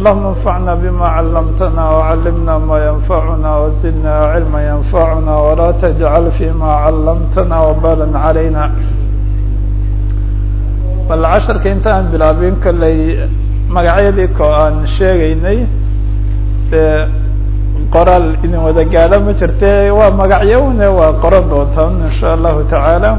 اللهم انفعنا بما علمتنا وعلمنا ما ينفعنا وزدنا علما ينفعنا ولا تجعل فيما علمتنا وبالا علينا bal casharka intaan bilaabin kolley magacyadii ko aan sheegaynay dee qoraal idin wada gaadho ma jirte waa magacyo une waa qoran doontaan insha allahu tacaala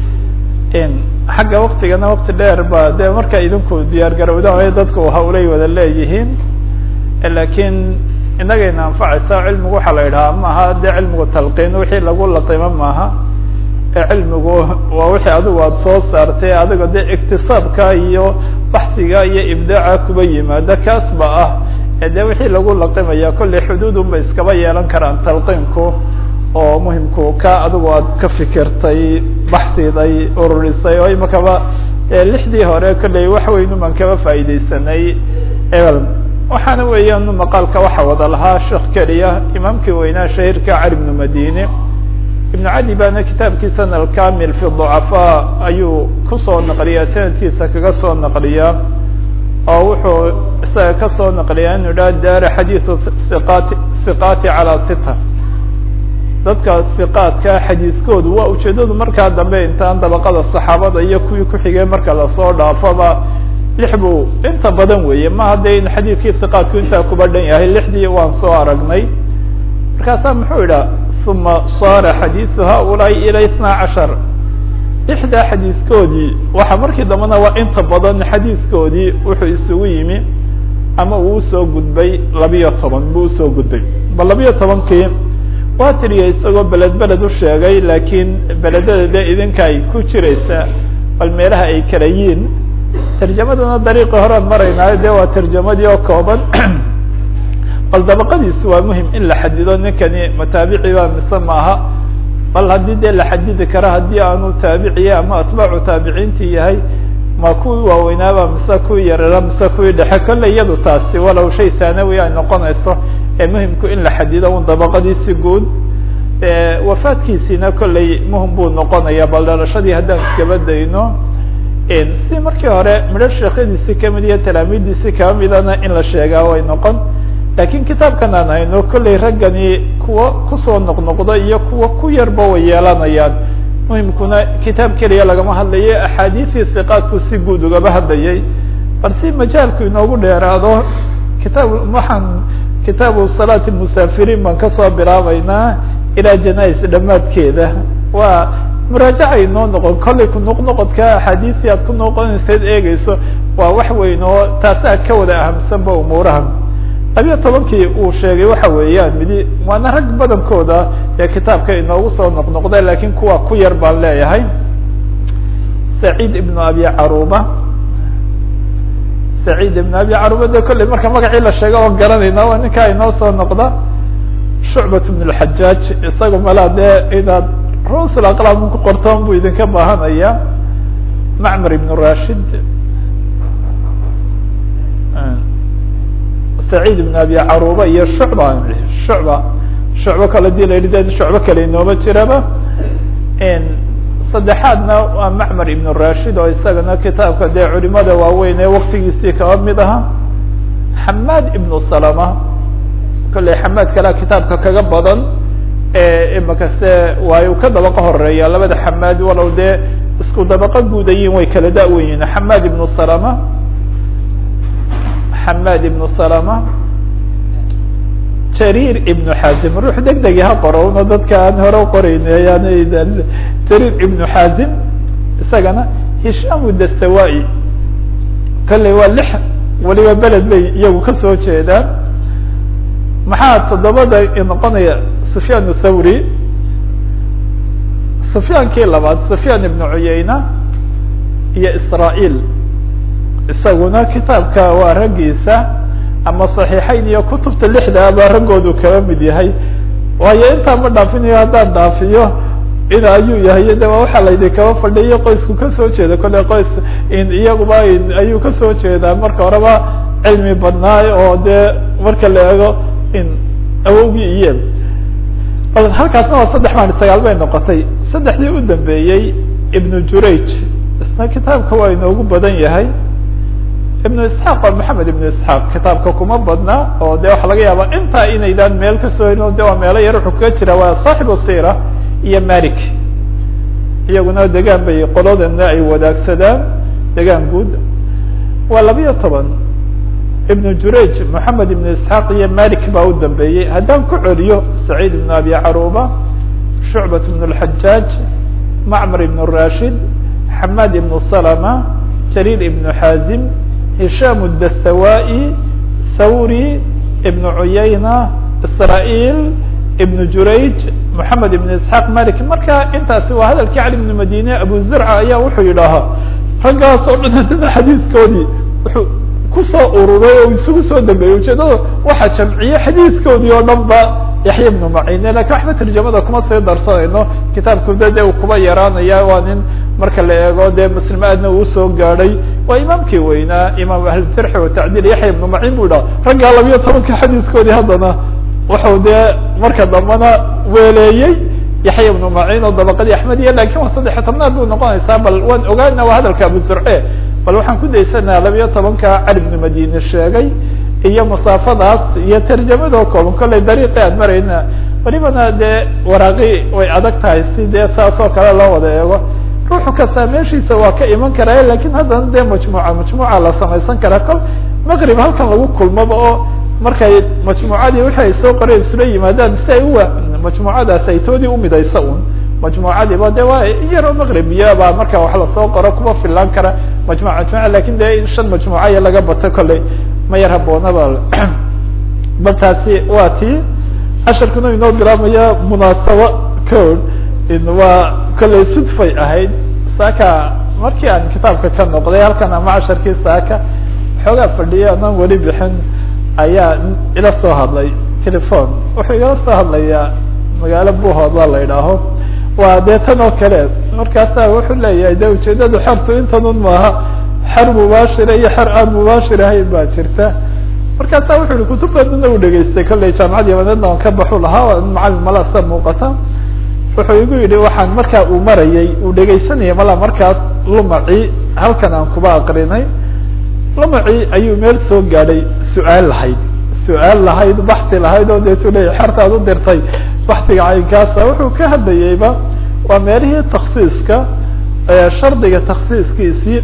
xagga waktigana wakti dheer ba dee marka idinku diyaar garowda dadku hawlay wada leeyihiin lakiin inagayna anfacaysa cilmigu waxaa la yidhaha maaha dee cilmigu talqiin wixii lagu laqimo maaha cilmigu waa wixii adigu aada soo saartay adiga dee iktisaabka iyo baxsiga iyo ibdaaca kuba yimaada kaas ba ah dee wixii lagu laqimaya kolley xuduudun bay iskaba yeelan karaan talqiinku oo muhimku ka adigu aad ka fikirtay baxsiday ururisay oo imakaba lixdii hore kolley wax weyn uman kaba faa'iideysanay waxaana weeyaan maqaalka waxa wada lahaa sheekh keliya imaamkii weynaa shahiirka cali bnu madine ibn cadi baana kitaabkiisana alkamil fi ducafaa ayuu kusoo naqliyaa sanadkiisa kaga soo naqliyaa oo wuxuu isaga kasoo naqliyaa inu idhaha daara xadiidu iqaati hiqaati calaa sita dadka hiqaadka xadiiskoodu waa ujeedadu markaa dambe intaan dabaqada saxaabada iyo kuwii kuxigay marka lasoo dhaafaba lix buu inta badan weeye ma hadda in xadiidkii hiqaadku intaa kuba dhan yahay lixdii waan soo aragnay markaasaa muxuu idhaha uma saara xadiidu haulaai ila itnaa cashar lixdaa xadiiskoodii waxa markii dambena waa inta badan xadiiskoodii wuxuu isugu yimi ama uu usoo gudbay labiyo toban buu usoo gudbay ba labiyo tobankii waa tiriyay isagoo beled beled u sheegay laakiin beledada de idinka ay ku jiraysa bal meelaha ay kala yiin tarjamadana dariiqi horean maraynaayo de waa tarjamadii oo kooban bal dabaqadiisu waa muhim in la xadido ninkani mataabici ba mise maaha bal haddii dee la xadidi kara haddii aanu taabiciye ama atbaacu taabiciintii yahay ma kuwii waaweynaaba mise kuwii yarara mise kuwii dhexe kolley iyadu taasi walow shay thanawi ay noqonayso ee muhimku in la xadido un dabaqadiisi guud wafaadkiisiina kolley muhim buu noqonaya bal dhalashadii haddaan iskaba dayno si markii hore midho sheekhadiisi kamid iyo talaamiidiisi kaba midana in la sheegaa way noqon lakiin kitaabkan aan hayno kolley raggani kuwa kusoo noqnoqda iyo kuwa ku yarba way yeelanayaan muhimkuna kitaab keliya lagama hadlayo axaadiisii siqaadku si guud ugaba hadlayay bal si majaalku inoogu dheeraado kitaab waxaan kitaabu salaati musaafiriin baan kasoo bilaabeynaa ilaa janais dhammaadkeeda waa muraajaca inoo noqon kolley ku noqnoqodka axaadiisii aad ku noqonaysayd eegeyso waa wax weyn oo taasaa ka wada ahamsanba umuuraha labiyo tobankii uu sheegay waxa weeyaan midi waana rag badankooda ee kitaabka inoogu soo noqnoqda lakiin kuwa ku yar baan leeyahay saciid ibnu abi caruba saciid ibnu abi caruba de kolley marka magacii la sheega oo garanayna waa ninkaa inoo soo noqda shucbat ibn lxajaaj isaga malaa dee inaad rusul aqlaam ku qortoon buu idinka baahanaya macmar ibn rashid saciid ibn abi caruba iyo shucba shucba shucbo kale dii la yidhi de shucbo kale inooma jiraba saddexaadna waa macmar ibn rashid oo isagana kitaabka dee culimada waaweyn ee waktigiisii kaba mid aha xamaad ibnu salama kolley xamaad kalea kitaabka kaga badan imakaste waayu ka dabaqa horeeya labada xamaad walow dee isku dabaqa guudayiin way kala da-weyiin xamaad ibnu salama xamaad ibnu salama jariir ibnu xazim ruux deg degi ha qoro una dadka aan hore uqorayna yani jariir ibnu xazim isagana hishaam dastawa-i kolley waa lix waliba beled bay iyagu kasoo jeedaan maxaa toddobada noqonaya sufyaan thawri sufyaankii labaad sufyaan ibnu cuyayna iyo israail isaguna kitaabka waa raggiisa ama صaxiixayn iyo kutubta lixdaaba raggoodu kaba mid yahay waayo intaa ma dhaafinayo haddaan dhaafiyo in ayuu yahay de waxaa laydi kaba fadhiyo qoysku kasoo jeeda kolle qoys iyaguba ayuu kasoo jeedaa marka horeba cilmi badnaay oo dee marka la eego in awowgii iyo bal halkaasna waa saddex maan sagaal bay noqotay saddexdii u dambeeyey ibnu jurayj isna kitaabka waa inoogu badan yahay ibnu isxaaq waa maxamed ibnu isxaaq kitaabka kuma badna oo de waxaa laga yaabaa intaa inaydaan meel kasoo helin de waa meelo yar wuxuu kaga jira waa saaxibu sira iyo malik iyaguna degaan bay qoladana ay wadaagsadaan degaan guud waa labiyo toban ibnu jurayj moxamed ibnu isxaaq iyo malik baa u dambeeyey haddaan ku celiyo saciid ibnu abi caruba shucbat ibn اlxajaaj macmar ibn rashid xamaad ibnu salama jariir ibnu xaazim hishaam dastawa'i thawri ibnu cuyayna israail ibnu jurayj moxamed ibnu isxaaq malik marka intaasi waa hadalkii cali ibnu madine abu zurca ayaa wuxuu yidhaahaa raggaas oo dhan haddana xadiiskoodii wuxuu kusoo ururay oo isugu soo dambeeyey ujeedada waxaa jamciye xadiiskoodii oo dhan ba yaxya ibnu macine lakin waxba tarjamada kuma sii darsanayno kitaabkuda de uu kuba yaraanaya waa nin marka la eego dee muslim aadna uu usoo gaadhay waa imaamkii weynaa imaam ahlujarxi watacdiil yaxya ibnu macin bu idhaha raggaa labiyo tobanka xadiiskoodii haddana wuxuu dee marka dambena weeleeyey yaxya ibnu macin oo dabaqadii axmediya lakin waa saddexiy tobnaad bu noqonaysaa bal waan ogaana waa hadalka abu zurce bal waxaan ku daysanaa labiyo tobanka cali ibnu madine sheegay iyo masaafadaas iyo tarjamadoo kooban kollay dariiqi aan marayna welibana dee waraaqi way adag tahay si dee saas oo kale loo wada eego ruuxu kastaa meeshiisa waa ka iman karaa lakin haddana dee majmuuca majmuuca la samaysan karaa kol maqrib halkan lagu kulmaba oo markay majmuucadii wixi ay soo qoreen isula yimaadaan si ay uwa majmuucadaas ay toodii umidaysa un majmuucadiiba de waa iyaroo maqribiya baa marka wax lasoo qoro kuma filaan kara majmuc majmuca lakin de in shan majmuucaya laga bato kolley ma yar haboonaba bal taasi waa tii casharkuna inoo bilaabmaya munaasabo code waa kolley sudfay ahayd saaka markii aan kitaabka ka noqday halkan ama casharkii saaka xoogaa fadhiya anaan weli bixin ayaa ila soo hadlay telefon wuxuu igala soo hadlayaa magaalo buhoodla la idhaaho waa dee tan oo kale markaasa wuxuu leeyahay de ujeedada xertu intanun maaha xer mubaashira iyo xer aan mubaashir ahayn baa jirta markaasa wuxu yihi kutub badana u dhegeystay kolley jaamacad yamaneedna aan ka baxu lahaa macalin mala sa muuqata wuxuu igu yidhi waxaan markaa uu marayay uu dhegaysanayay mala markaas lumaci halkan aan kuba aqrinay lumaci ayuu meel soo gaadhay su-aal lahayd su-aal lahayd baxi lahayd oo deetu leeya xertaad u dirtay baxiga caynkaasa wuxuu ka hadlayeyba waa meelihii taksiiska shardiga taksiiskiisii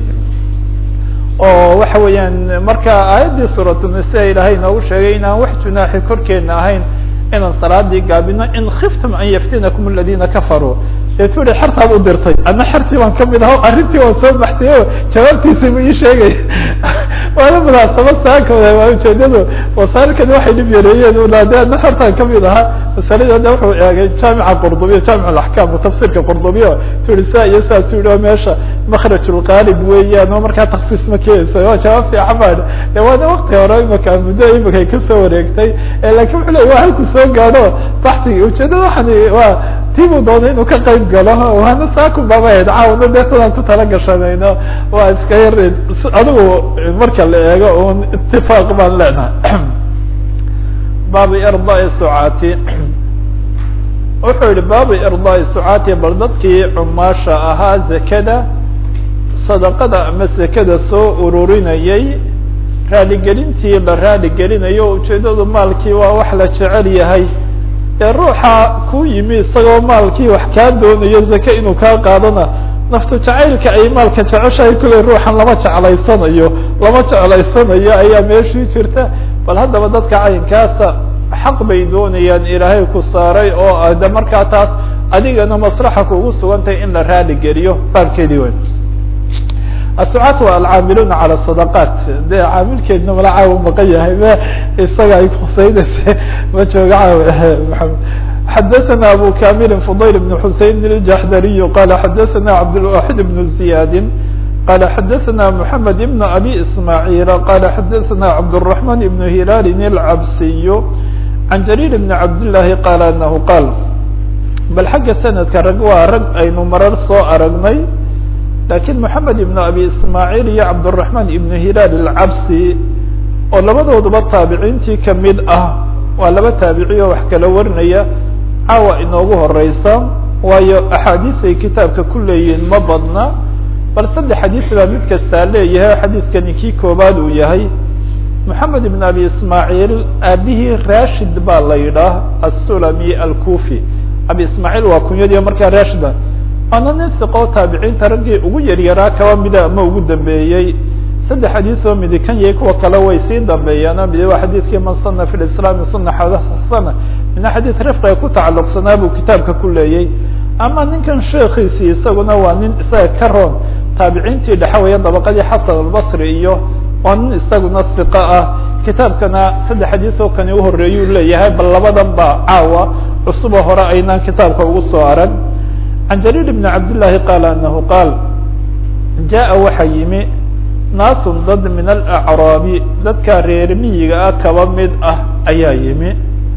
oo waxa weeyaan marka aayaddii suuratulnisa ilaahay noogu sheegay inaan wax junaaxi korkeena ahayn inaan salaadii gaabino in khiftum an yaftinakum aladina kafaruu deetu i xertaad u dirtay adna xertii baan kamid aho arrintii waan soo baxtay o jawaabtiisa bu ii sheegay waana munaasaba saakooda waa ujeedadu wasaailkani waxay dhib yareeyeen una de adna xertaan kamid ahaa masalada de wuxuu eegay jaamica qurdubiya jaamic alaxkam tafsirka qurdubiya tui saa iyo saa tu i meesha makraj lqaalib weeyaan oo markaa taksiis ma keenaysa waa jawaab fiican baa de waana wakti hore imaka muddo imika ay kasoo wareegtay lakin wuxuu le waa halku soo gaadho baxsigi ujeedada waxaan waa tiibuu doonay inuu ka qayb galo waana saakun baaba ahayd caawna deetadaan ku tala gashanayno waa iska yar adigu marka la eego un itifaaq baan leenahay baabi irdaai sucaati wuxuu yihi baabi irdaai sucaati bal dadkii cumaasha ahaa zakada sadaqada ama zakada soo ururinayay raaligelintii la raaligelinayo ujeedadu maalkii waa wax la jecel yahay ee ruuxa ku yimi isagoo maalkii wax kaa doonayo zake inuu kaa qaadana naftu jacaylka ay maalka jeceshahay kulley ruuxan lama jeclaysanayo lama jeclaysanayo ayaa meeshii jirta bal haddaba dadka caynkaasa xaq bay doonayaan ilaahay ku saaray oo ah de markaa taas adigana maslaxa kuugu sugantahay in la raali geliyo baabkeedii wey asucaat waa alcaamiluuna cala sadaqaat de caamilkeedna mala caawa maqan yahay ma isaga ay kusaynaysa ma jooga caaw maamed xadaثna abu kamilin fudayl بn xusein الjaxdariy qala xadaثna cabdالwaxid بn ziyadi qala xadaثna mحamed بn abi ismاعيil qala xadaثna cabdالرaحman بn hilal الcabsiy can jariir بn cabdالlahi qala anahu qaal bal xagga sanadka rag waa rag aynu marar soo aragnay lakiin moxamed ibn abi ismaaciil iyo cabdالرaحman ibn hilaal الcabsi oo labadooduba taabiciintii kamid ah waa laba taabici oo wax kala warinaya caawa inoogu horeysa waayo axaadiis ay kitaabka ku leeyihiin ma badna bal saddex xadiis baa mid kastaa leeyahay xadiiskani kii koobaad uu yahay moxamed ibn abi ismaaciil aabihii rashid baa la yidhaah assulami alkufi abi ismaaciil waa kunyadiiyo markaa rashida waana nin siqoo taabiciinta raggii ugu yaryaraa kaba mida ama ugu dambeeyey saddex xadiis oo midi kan yahay kuwa kale way sii dambeeyaan midi waa xadiidkii man sana fi lislaami suna xasana mina xadiid rifqiga ku tacalluqsanaa buu kitaabka ku leeyay ama ninkan sheekiisii isaguna waa nin isaga ka roon taabiciintii dhexawaya dabaqadii xasan albasri iyo waa nin isaguna siqa ah kitaabkana saddex xadiis oo kani uhoreeyuu leeyahay bal labadan ba caawa cusuboo hore aynaan kitaabka ugu soo arag can jariir bni cabdillaahi qaala anahu qaal jaa waxaa yimi naasun dad min alacraabi dadka reer miyiga ah kaba mid ah ayaa yimi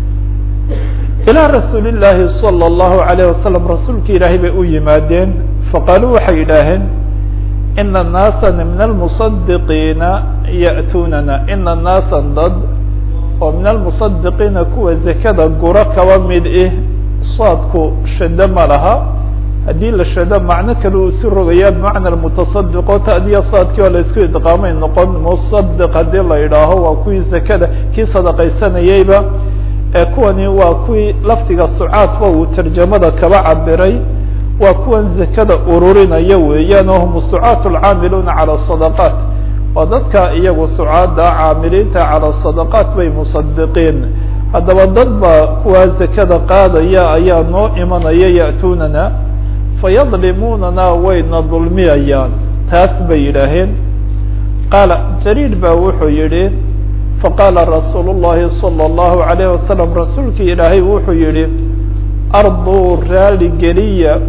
ilaa rasuuli llaahi salى اllahu alayh wasalam rasuulki ilaahay bay u yimaadeen faqaaluu waxay yidhaaheen ina naasana min almusadiqiina ya'tuunana ina naasan dad oo min almusadiqiina kuwa zakada guro kaba mid ih saadku shado ma laha haddii la shado macno kale uu si rogaya bimacna mutasadiqo taadiya saadkii oo la isku idqaamay noqon musadiq haddii la yidhaaho waa kuwii zakada kii sadaqaysanayeyba kuwani waa kuwii lafdiga sucaadba uu tarjamada kaba cabiray waa kuwan zakada ururinaya weeyaan oo hum sucaat lcaamiluuna calى sadaqaat waa dadka iyagu sucaada caamiliinta calى sadaqaat bay musadiqiin haddaba dad baa kuwaa zakada qaadaya ayaa noo imanaya ya'tuunana fayadlimuunana wayna dulmiyayaan taas bay yidhaaheen qaala jariir baa wuxuu yihi faqaala rasuul الlahi salى الlahu عalayه wasalam rasuulkii ilaahay wuxuu yihi arduu raaligeliya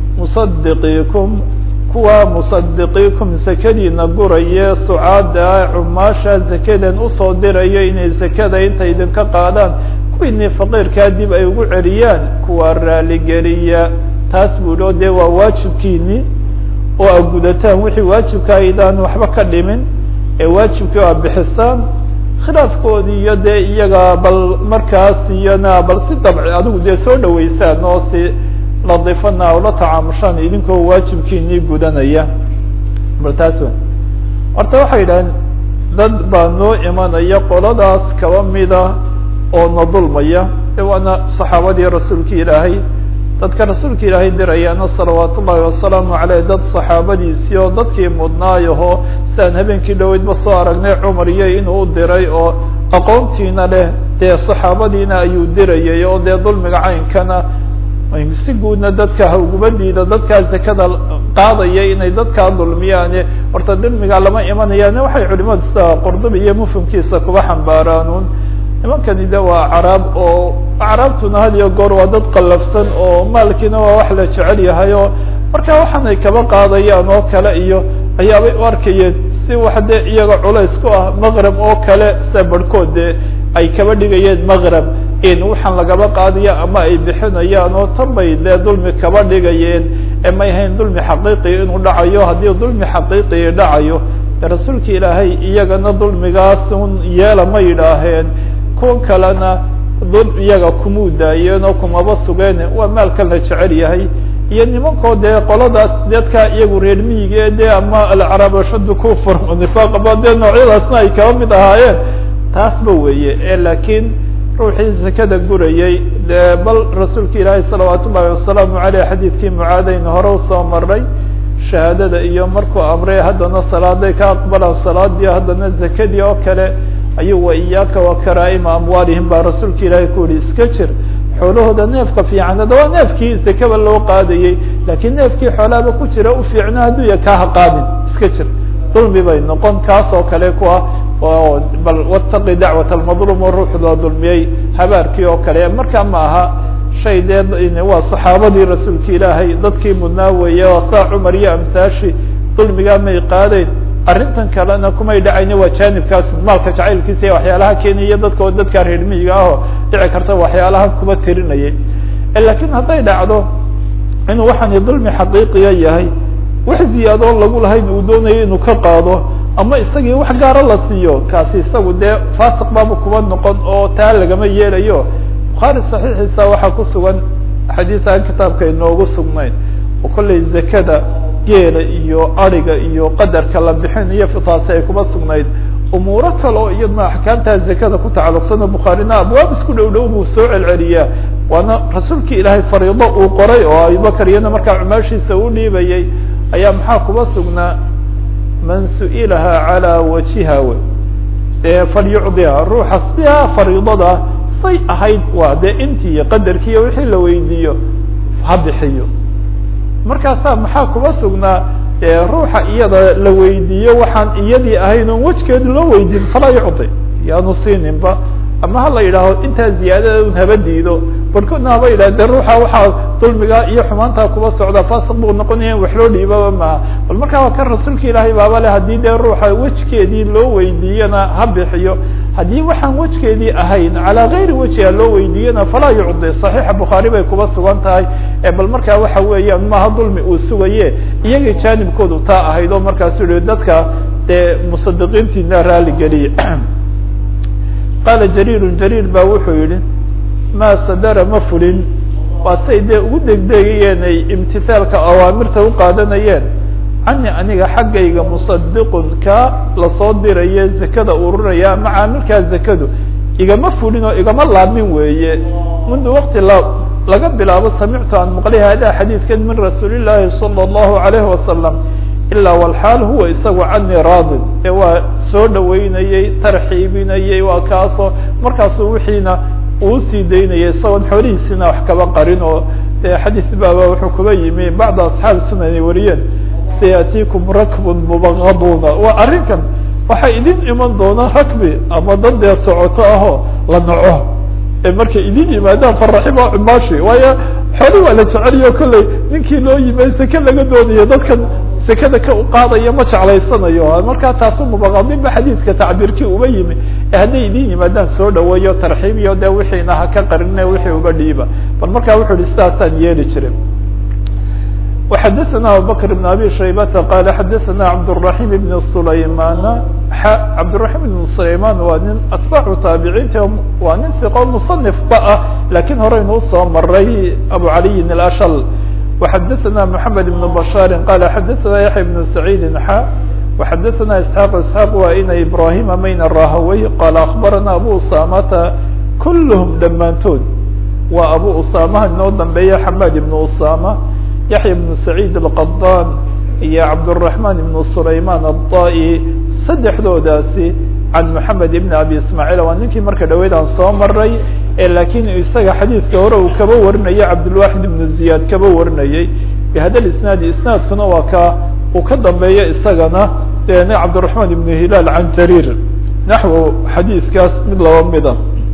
musadiqiikum kuwa musadiqiikum zakadiina guraye sucaada cumaasha zakadan usoo dirayo inay zakada intay idinka qaadaan kuwiinii faqiirkaa dib ay ugu celiyaan kuwa raaligeliya taas buu o dee waa waajibkiini oo a gudataan wixii waajibka aydaan waxba ka dhimin ee waajibkii a bixisaan khilaafkoodii iyo dee iyaga bal markaas iyona bal si dabci adigu dee soo dhaweysaan oo si ladiifana ula tacaamushaan idinkoo waajibkiinii gudanaya bal taas w horta waxay yidhaaheen dad baa noo imanaya qoladaas kaba mida oo na dulmaya de waana saxaabadii rasuulka ilaahay dadka rasuulka ilaahay dirayaana salawaat ullahi wasalaamu aleyh dad saxaabadiisii oo dadkii mudnaayaho siaan habeenkii dhaweydba soo aragnay cumar iyo inuu diray oo aqoontiina leh dee saxaabadiina ayuu dirayay oo dee dulmiga caynkana si guudna dadka hawgubadiida dadkaa zakada qaadaya inay dadkaa dulmiyaane horta dulmiga lama imanayaan waxay culimadu sida qurdubi iyo mufhimkiisa kuba xambaaraanuun nimankani de waa acraab oo acraabtuna had iyo goor waa dad qallafsan oo maalkiina waa wax la jecel yahay oo marka waxaanay kaba qaadayaan oo kale iyo ayaabay u arkayeen si wax de iyaga culays ku ah maqrab oo kale sida barhkood de ay kaba dhigayeen maqrab in waxaan lagaba qaadaya ama ay bixinayaan oo tan bay dee dulmi kaba dhigayeen ee may ahayn dulmi xaqiiqi inuu dhacayo haddii dulmi xaqiiqii dhacayo de rasuulka ilaahay iyagana dulmigaas un yeela ma yidhaaheen kuwan kalena dul iyaga kumuu daayeen oo kumaba sugeen waa maalkan la jecel yahay iyo nimankoo dee qoladaas dadka iyagu reer miyiga dee ama alcaraab ashaddu kufr nifaaqba dee noocyadaasna ay kaba mid ahaayeen taasba weeye e laakiin ruuxii zakada gurayay dee bal rasuulka ilaahay salawaat ullahi wasalaamu aleyh xadiidkii mucaadayna hore usoo maray shahaadada iyo markuu amray haddana salaaday ka aqbalaan salaadii haddana zakadii oo kale ayuu wa iyaaka wa karaa'ima amwaalihim baa rasuulka ilaahay ku yihi iska jir xoolahooda neefka fiican hadda waa neefkii zakaba loo qaadayey laakiin neefkii xoolaaba ku jira u fiicna hadduu ya kaaha qaadin iska jir dulmi bay noqon kaas oo kale ku ah oo bal wataqi dacwat almadlum oo ruuxdoo dulmiyey habaarkii oo kale markaa ma aha shay dee waa saxaabadii rasuulka ilaahay dadkii mudnaa weeye oo saa cumar iyo amtaashi dulmigaa may qaadayn arrintan kalena kumay dhacayni waa jaanibkaas maalka jacaylkiisa iyo waxyaalaha keenaya dadka oo dadkaa reer miyiga ahoo dhici karta waxyaalaha kuba tirinayay lakiin hadday dhacdo inuu waxaani dulmi xaqiiqiya yahay wax ziyaadoo lagu lahayn uu doonayo inuu ka qaado ama isagii wax gaaro la siiyo kaasi isagu dee faasiq baaba kuba noqon oo taa lagama yeelayo bukhaari saxiixiisa waxaa ku sugan xadiis aan kitaabka inoogu sugnayn oo kollay zakada geela iyo ariga iyo qadarka la bixinayo taasi ay kuma sugnayd umuuro kale oo iyadna axkaamtaa zakada ku tacalluqsano bukhaarina abwaab isku dhow dhow buu soo celceliyaa waana rasuulki ilaahay fariido uu qoray oo abubakar iyana markaa cumaashiisa u dhiibayay ayaa maxaa kuba sugnaa man su-ilaha calaa wajiha w ee falyucdiha ruuxa sidaa fariidada say ahayd waa dee intii qadarkiiyo wixii la weydiiyo ha bixiyo markaasaa maxaa kuba sugnaa ruuxa iyada la weydiiyo waxaan iyadii ahayn oon wejgeed loo weydiin falaa yucdi yaanu siininba ama hala yidhaaho intaa ziyaadada un haba diido barkoodna haba yidhah de ruuxa waxaa dulmiga iyo xumaantaa kuba socda fasiq buu noqonaya in wax loo dhiibaba maha bal markaa waa kan rasuulka ilaahay baaba le haddii dee ruuxa wejkeedii loo weydiiyana ha bixiyo haddii waxaan wejkeedii ahayn calaa gayri wajhiha loo weydiiyana falaa yucdi saxiixa bukhaari bay kuba sugan tahay bal markaa waxa weeyaan maaha dulmi uu sugaye iyagii jaanibkoodu taa ahayd oo markaasu yihi dadka dee musadiqiintiina raali geliye qaala jariiru jariir ba wuxuu yihi maa sadara ma fulin waa say dee ugu degdegayeen ay imtithaalka awaamirta u qaadanayeen cani aniga xaggayga musadiqun ka lasoo diraye zakada ururaya ama caamilkaa zakadu igama fulin oo igama laamin weeye mundu waqti la laga bilaabo samictu aan maqlay hada xadiidkan min rasuuli llaahi salى اllahu alayhi wasalam ilaa walxaal huwa isagu canii raadin ee waa soo dhaweynayey tarxiibinayey waa kaasoo markaasuu wixiina uu sii daynayay isagoon xoolihiisina wax kaba qarin oo xadiis baaba wuxuu kuba yimi bacda asxaabi sunan ay wariyeen sayatiikum rakbun mubaqaduuna waa arrinkan waxaa idin iman doona rakbi ama dad dee socoto ahoo la naco ee markay idin yimaadaan faraxiba cumaashi waayo xooli waa la jeceliyo kolley ninkii loo yimay seke laga doonayo dadkan sekada ka qaadaya ma jeclaysanayo markaa taasu mubaqadin ba xadiidka tacbiirkii uba yimi ee hadday idin yimaadaan soo dhaweeyo tarxiibiyo de wixiina ha ka qarine wixii uga dhiiba bal markaa wuxuu yihi sidaasaan yeeli jirin وxadثna abubكر بن abي شhaybةa qال xadثna cabdالرaحيم بن سlayman cabdالرaحيم بن سlayman waa nin atباcu taabiciinta waa nin ثiqo مصنف ba ah lakin horeynu usoo maray abu عaliyin الأshل وxadثna محamed بن بشhاr qال xadثna yaحya بن سعيid x وxadثna اسحاq اسحاq waa ina ibrahim mayn rahawey qال أخbarana abu usamata kulhm dhammaantood waa abu usamaha inoo dambeeya xamad بن usama yaحya بن سacيid الqadan iyo cabdالرaحman بن سlayman الطa'i saddexdoodaasi can mحamed بn abi ismاعيل waa ninkii marka dhaweyd aan soo maray lakin isaga xadiidka hore uu kaba warinayay cabdالواxid بن زiyاad kaba warinayey bhada isnaadi isnaadkuna waa ka uu ka dambeeyo isagana n cabdالرaحman بن hilaal can jarir naxو xadiidkaas mid laba mida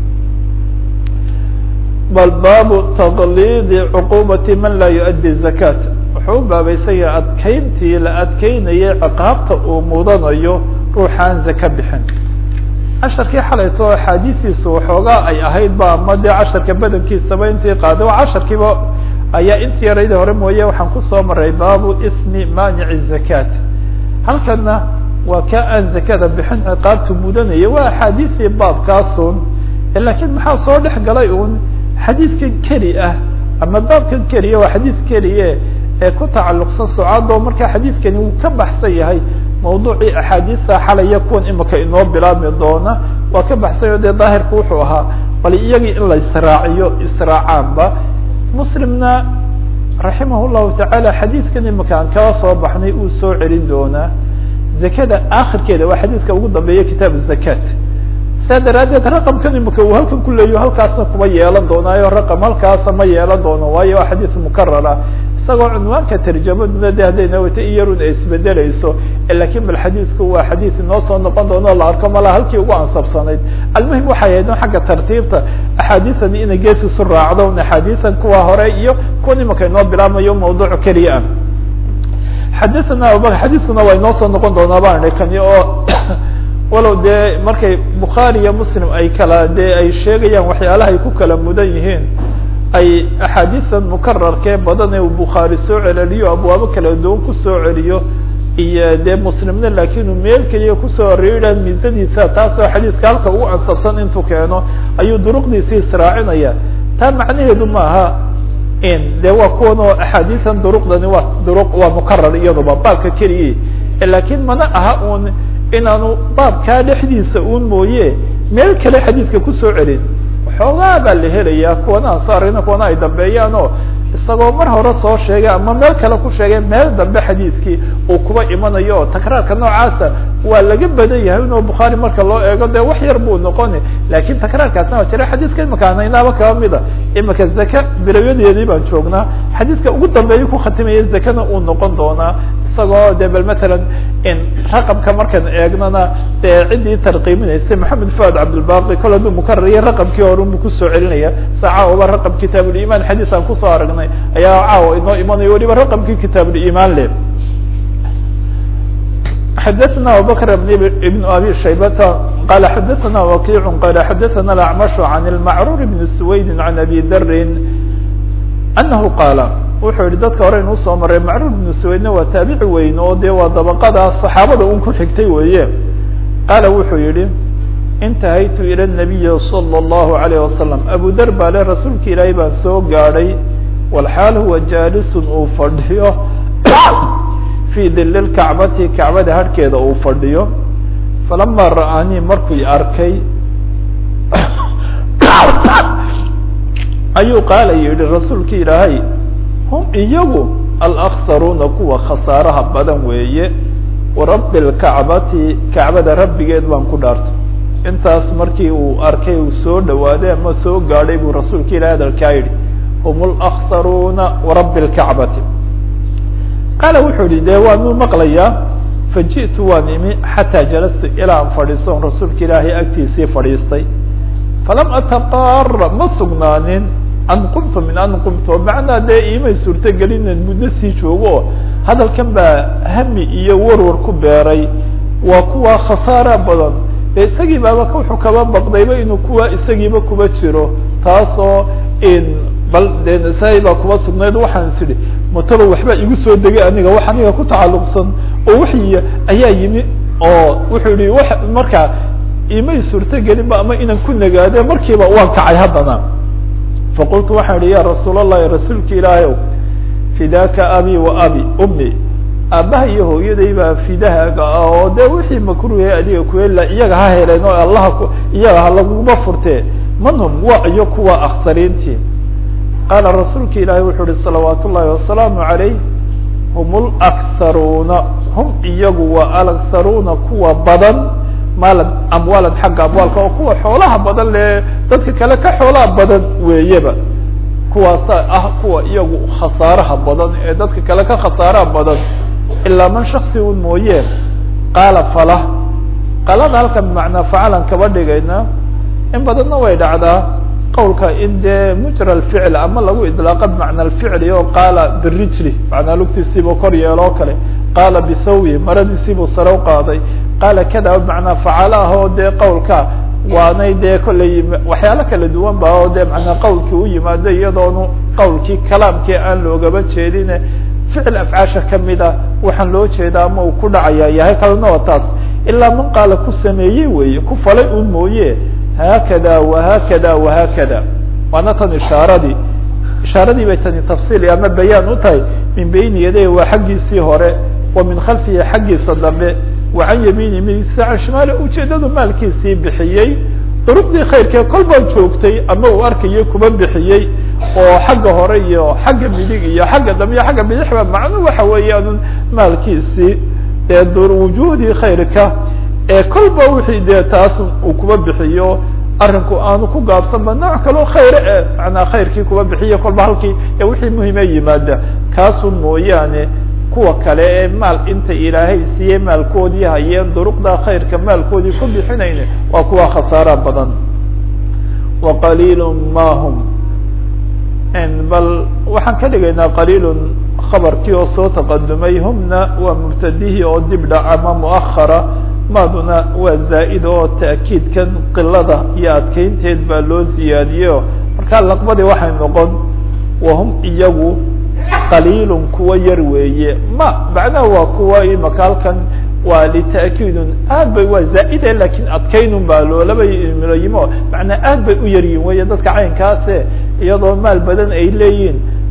bal baabu taqliidi cuqubati man laa yuؤddi zakat wuxuu u baabaysanya adkeyntii la adkeynayay ciqaabta uu mudanayo ruuxaan zaka bixin casharkii xalayto axaadiistiisu waxoogaa ay ahayd ba ama dee casharka badankiisaba intii qaaday waa casharkiiba ayaa intii yarayda hore mooye waxaan kusoo maray baabu ismi maanici zakat halkana waa ka aan zakada bixin ciqaabtu mudanaya waa axaadiistii baabkaasun lakiin maxaa soo dhex galay un xadiidkan keli ah ama baabkan keliya waa xadiid keliye ee ku tacalluqsan socaado marka xadiidkani uu ka baxsan yahay mawduucii axaadiista xalaya kuwan imika inoo bilaabmi doona waa ka baxsanyo dee daahirku wuxuu ahaa bal iyagii in la israaciyo israacaanba muslimna raximah llahu tacaala xadiidkan imika aan kala soo baxnay uu soo celin doonaa zakada akhirkeeda waa xadiidka ugu dambeeya kitaab zakat saa daraaddeed raqamkan imika uu halkan ku leeyo halkaasna kuma yeelan doonaayo raqam halkaasa ma yeelan doono waayo waa xadiid mukarar ah isagoo cunwaanka tarjamaduna de haddayna wata in yarun ay isbedelayso lakin bal xadiidku waa xadiid inoo soo noqon doono o la arko malaa halkii ugu ansabsanayd almuhim waxay ahayd in xagga tartiibta axaadiisan inay gees isu raacdo axaadiisan kuwa hore iyo kuwan imika inoo bilaabmayo mawduuc keliya ah xadana abubakr xadiiskuna waa inoo soo noqon doonaa baan kani oo walow dee markay bukhaari iyo muslim ay kala dee ay sheegayaan waxyaalaha ay ku kala mudan yihiin ay axaadiisan mukararkee badan ee uu bukhaari soo celeliyo abwaabo kala duwan kusoo celiyo iyo dee muslimna lakin uu meel keliya kusoo areeya miisadiisa taasoo xadiidka halka ugu ansabsan intuu keeno ayuu duruqdiisi israacinaya taa macnaheedu maaha de waa kuwan oo axaadiian duruqdani waa duruq waa mukarar iyaduba baabka keliya lakin mana aha un inaanu baabkaa dhexdiisa un mooye meel kale xadiidka kusoo celin waxoogaa baa la helaya kuwana aan soo aragna kuwana ay dambeeyaan oo isagoo mar hore soo sheegay ama meel kale ku sheegay meel dambe xadiidkii uu kuba imanayo oo takraarka noocaasa waa laga badan yahay inuu bukhaari marka loo eego dee wax yar buu noqoni lakin takraarkaasna waa jira xadiidka imika anaynaaba kaba mida imika zaka bilayadeedii baan joognaa xadiidka ugu dambeeya ku khatimaya zakana uu noqon doonaa isagoo de bal matalan raqamka markaan eegnana dee ciddii tarqiiminaysay maxamed fuad cabdilbaqi kol hadduu mukarariya raqamkii hore bu kusoo celinaya sa caawa raqam kitaab uliman xadiis aan kusoo aragnay ayaa caawa inoo imanayo waliba raqamkii kitaab uliman le xadaثna abubakr ibn abi shaybata qala xadaثna wakic qala xadaثna acmash can اlmacrur bn swayd can abi darin anahu qaala wuxuu yihi dadka hore inuu soo maray macruur bnu swaydna waa taabici weyn oo dee waa dabaqada saxaabada un ku xigtay weeye qaala wuxuu yihi intahaytu ila nabiyi salى اllahu alayh wasalam abu dar baa le rasuulka ilaahay baan soo gaadhay walxaal huwa jaalisun uu fadhiyo fii dili lkacbati kacbada harhkeeda uu fadhiyo falama ra'aanii markuu arkay ayuu qaala yihi rasuulka ilaahay hum iyagu alaksaruuna kuwa khasaaraha badan weeye warabbi lkacbati kacbada rabbigeed baan ku dhaartay intaas markii uu arkay uu soo dhawaaday ama soo gaadhay buu rasuulka ilahi hadalkaa yidhi hum alaksaruuna warabbi lkacbati qaala wuxuu yihi dee waanuu maqlayaa faji'tu waan imi xataa jalastu ilaa aan fadhiisto on rasuulka ilaahay agtiisii fadhiistay falam ataqaara ma sugnaanin an qumtu min an qumtu macnaa dee imay suurtogelinen muddo sii joogo oo hadalkan baa hami iyo warwar ku beeray waa kuwa khasaara badan dee isagii baaba wuxuu kaba baqdayba inuu kuwa isagiiba kuba jiro taasoo bal dee nasaa-i baa kuba sugnayd waxaan is idhi mataba waxbaa igu soo degay aniga wax aniga ku tacalluqsan oo waxy ayaa yimi oo wuxuu yihi wa markaa imay suurtogelinba ama inaan ku nagaade markiiba waan kacay haddana faqultu waxaan idhi ya rasuul allahi rasuulka ilaahay ow fidaaka abi wa abi umi aabbaha iyo hooyaday baa fidahaaga ah oo dee wixii makruuhe adiga kuela iyaga ha heleen oo allaha ku iyaga ha laguma furtee man hum waa iyo kuwa aksariintii qaala rasuulka ilaahay wuxuu uhi salawaat ullahi wasalaamu calayh hum laksaruuna hum iyagu waa alaksaruuna kuwa badan maalan amwaalan xagga amwaalka oo kuwa xoolaha badan le dadka kale ka xoolaha badan weeyaba kuwaasa ah kuwa iyagu khasaaraha badan ee dadka kale ka khasaaraha badan ilaa man shaksi un mooye qaala fala qalada halkan bimacnaa facalan kaba dhigayna in badanna way dhacdaa qawlka in dee mujra alficl ama lagu idlaaqa bimacna alficli oo qaala birijli macnaa lugtiisiibuu kor yeelo o kale qaala bithawbi maradiisiibuu sare u qaaday qaala kada bimacnaa facala ah oo dee qawlka waanay dee kolley waxyaalo kala duwan ba oo dee manaa qawlkii u yimaado iyadoonu qawlkii kalaamkii aan loogaba jeedine ficil afcaasha kamida waxaan loo jeeda ama uu ku dhacaya yahay kalena waa taas ilaa man qaala ku sameeyey weeye ku falay un mooye haakada wahaakada wahaakada waana tan ishaaradii ishaaradii bay tani tafsiil ama bayaan u tahay min bayni yaday waa xaggiisii hore wa min khalfihi xaggiisa dambe wa can yamiini midigtiisa can shimaali ujeedadu maalkiisii bixiyey duruqdii khayrkee kol baa joogtay ama uu arkayay kuba bixiyey oo xagga hore iyo xagga midig iyo xagga dambe iyo xagga bidixba macnu waxa weeyaan maalkiisii ee wujuhdii khayrka ee kolba wixii dee taas uu kuba bixiyo arinku aanu ku gaabsanba nooc kaloo khayre e manaa khayrkii kuba bixiyo kolba halkii ee wixii muhime yimaada kaasun mooyaane kuwa kale ee maal inta ilaahay siiyey maalkoodii hayeen duruqda khayrka maalkoodii ku bixinayne waa kuwa khasaara badan wa qaliil ma hum bal waxaan ka dhigaynaa qaliilun khabarkii oo soo taqadumay humna waa mubtadihii oo dib dhac ama muahara maaduna waa zaa'id oo ta'kiidkan qilada iyo adkeynteed baa loo ziyaadiyeyo markaa laqbadii waxay noqon wahum iyagu qaliilun kuwa yar weeye ma macnaha waa kuwa imaka halkan waa lita'kiidun aad bay waa zaa'ide lakin adkaynun baa loolaba milayimo macnaa aad bay u yaryihin weeye dadka caynkaase iyadoo maal badan ay leeyihin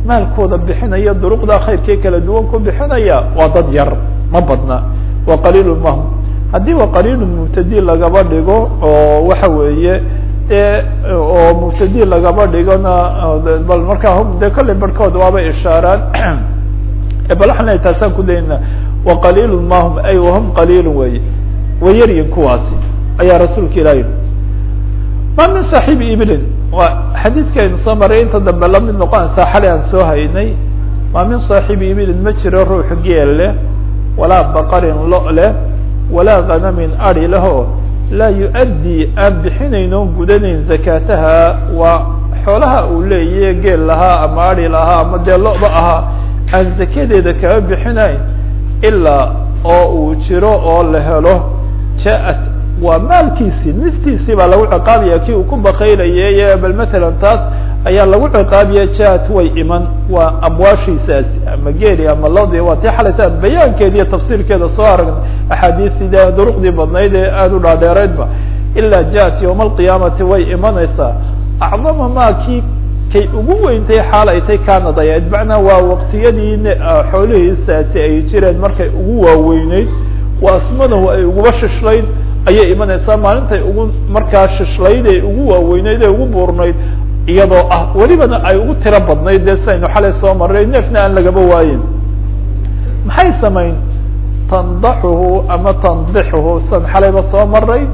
maalkooda bixinaya duruqda khayrkii kala duwan ku bixinaya waa dad yar ma badna wa qaliilu mahum haddii wa qaliilu mubtadi lagaba dhigo oo waxa weeye e oo mubtadi lagaba dhigona bal markaa hum de kolley barhkood waaba ishaaraan bal waxaan leeyahy taasaan ku dayna wa qaliilu mahum ay wahum qaliilu wey way yaryin kuwaasi ayaa rasuulka ilah yihi ma min saaxiibi iblin waa xadiidkaynu soo maray inta dambe lamid noqonaysaa xalay aan soo haynay ma min saaxiibi iblin ma jiro ruux geel leh walaa baqarin lo leh walaa ganamin ari leho laa yu-addii aan bixinayn oon gudanayn zakaataha waa xoolaha uu leeyahe geel lahaa ama ari lahaa ama dee lo-ba ahaa aan zakadeeda kaga bixinayn ilaa oo uu jiro oo la helo jaa-at waa maalkiisii niftiisii baa lagu ciqaabaya kii uu ku bakaylaye bal matalan taas ayaa lagu ciqaabiya jaa-at way iman waa amwaashiisaasi ama geeli ama lodi waa tii xalayta bayaankeeda iyo tafsiirkeeda soo aragna axaadiisida duruqdii badnayd ee aada u dhaadheereydba ilaa jaa-at yowma alqiyaamati way imanaysaa acdama maa kii kay ugu weyntay xaal ay tay kanadayayd macnaa waa waqtiyadii xoolihiisaasi ay jireen markay ugu waaweyneyd waa asmadahu ay uguba shishlayd ayay imanaysaa maalintay ugu markaa shishlayd ee ugu waaweyneyd ee ugu buurnayd iyadoo ah welibana ay ugu tiro badnayd dee sidaynu xalay soo maray neefna aan lagaba waayin maxay samayn tandaxuhu ama tandixuhu san xalayba soo maray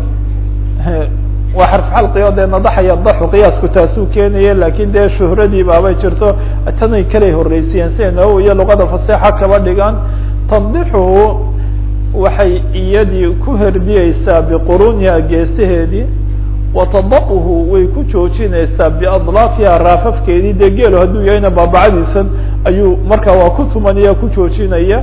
waa xarf xalqigo dee nadaxaya daxu qiyaasku taasuu keenaya lakin dee shuhradii baabay jirto tanay kalay horreysiyeen siday nawowi iyo luqada fasexa kaba dhigaan tandixuhu waxay iyadii ku herdiyeysaa biquruniha geesaheedii watada'uhu way ku joojinaysaa biadlaafiha raafafkeedii dee geelo hadduu yahayna baabacadiisan ayuu markaa waa ku tumanaya ku joojinaya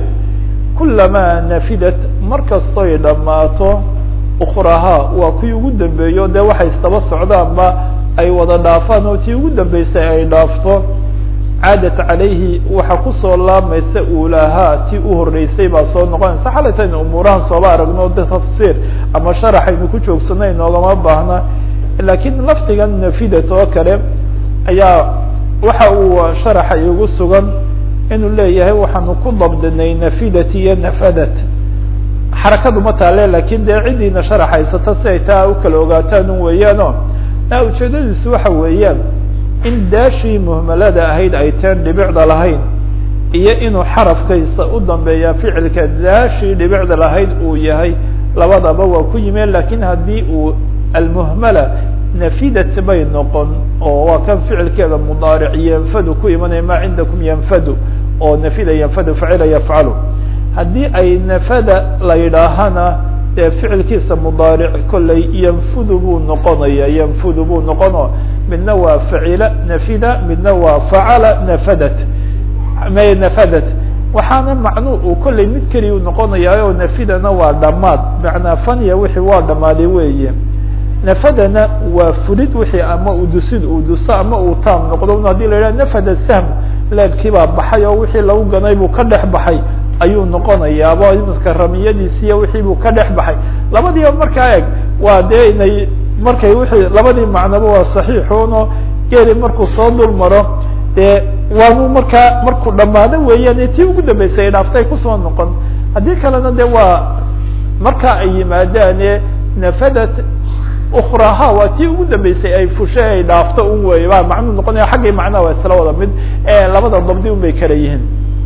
kulamaa nafidat markastoy dhammaato ukrahaa waa kuwii ugu dambeeyo dee waxay istaba socdaanba ay wada dhaafaan oo tii ugu dambeysay ay dhaafto caadat calayhi waxa kusoo laamaysa uulahaa tii u horreysay baa soo noqonaysa xalaytaynu umuurahan sooba aragno de tafsiir ama sharaxaynu ku joogsanay noogama baahna laakiin lafdigan nafidat oo kale ayaa waxa uu sharaxa igu sugan inuu leeyahay waxaanu ku dabdinay nafidat iyo nafadat xarakadu ma taale lakin dee ciddiina sharaxaysata si ay taa u kala ogaataan un weeyaano a ujeedadiisu waxa weeyaan in daashii muhmalada ahayd ay teen dhibicda lahayn iyo inuu xarafkaysa u dambeeya ficilka daashii dhibicda lahayd uu yahay labadaba waa ku yimeen lakin haddii uu almuhmala nafidat bay noqon oo waa kan ficilkeeda mudaaric yanfadu ku imanaya ma cindakum yanfadu oo nafida yanfadu facila yafcalu haddii ay nafada la yidhaahana dee ficilkiisa mudaaric kollay yanfudu buu noqonaya yanfudu buu noqono midna waa facila nafida midna waa facala nafadat may nafadat waxaana macnuu uu kollay mid keliya u noqonaya oo nafidana waa dhamaad macnaa fanya wixii waa dhamaaday weeye nafadana waa fulid wixii ama udusid uu duso ama uu taam noqdo haddii la yidhaha nafada sahm leebkii baa baxay oo wixii lagu ganay buu ka dhex baxay ayuu noqonayaaba imaska ramiyadiisiiyo wixii buu ka dhex baxay labadiiba markaa eg waa dee inay markay wixii labadii macnaba waa saxiixuno geeli markuu soo dul maro dee waanu markaa markuu dhamaado weeyaan tii ugu dambeysay ay dhaaftay kusoo noqon haddii kalena de waa markaa ay yimaadaane nafadat ukraha waa tii ugu dambeysay ay fushay ay dhaafto un wey baa macnuu noqonaya xaggii macnaha waa isla wada mid labada dabdi un bay kala yihiin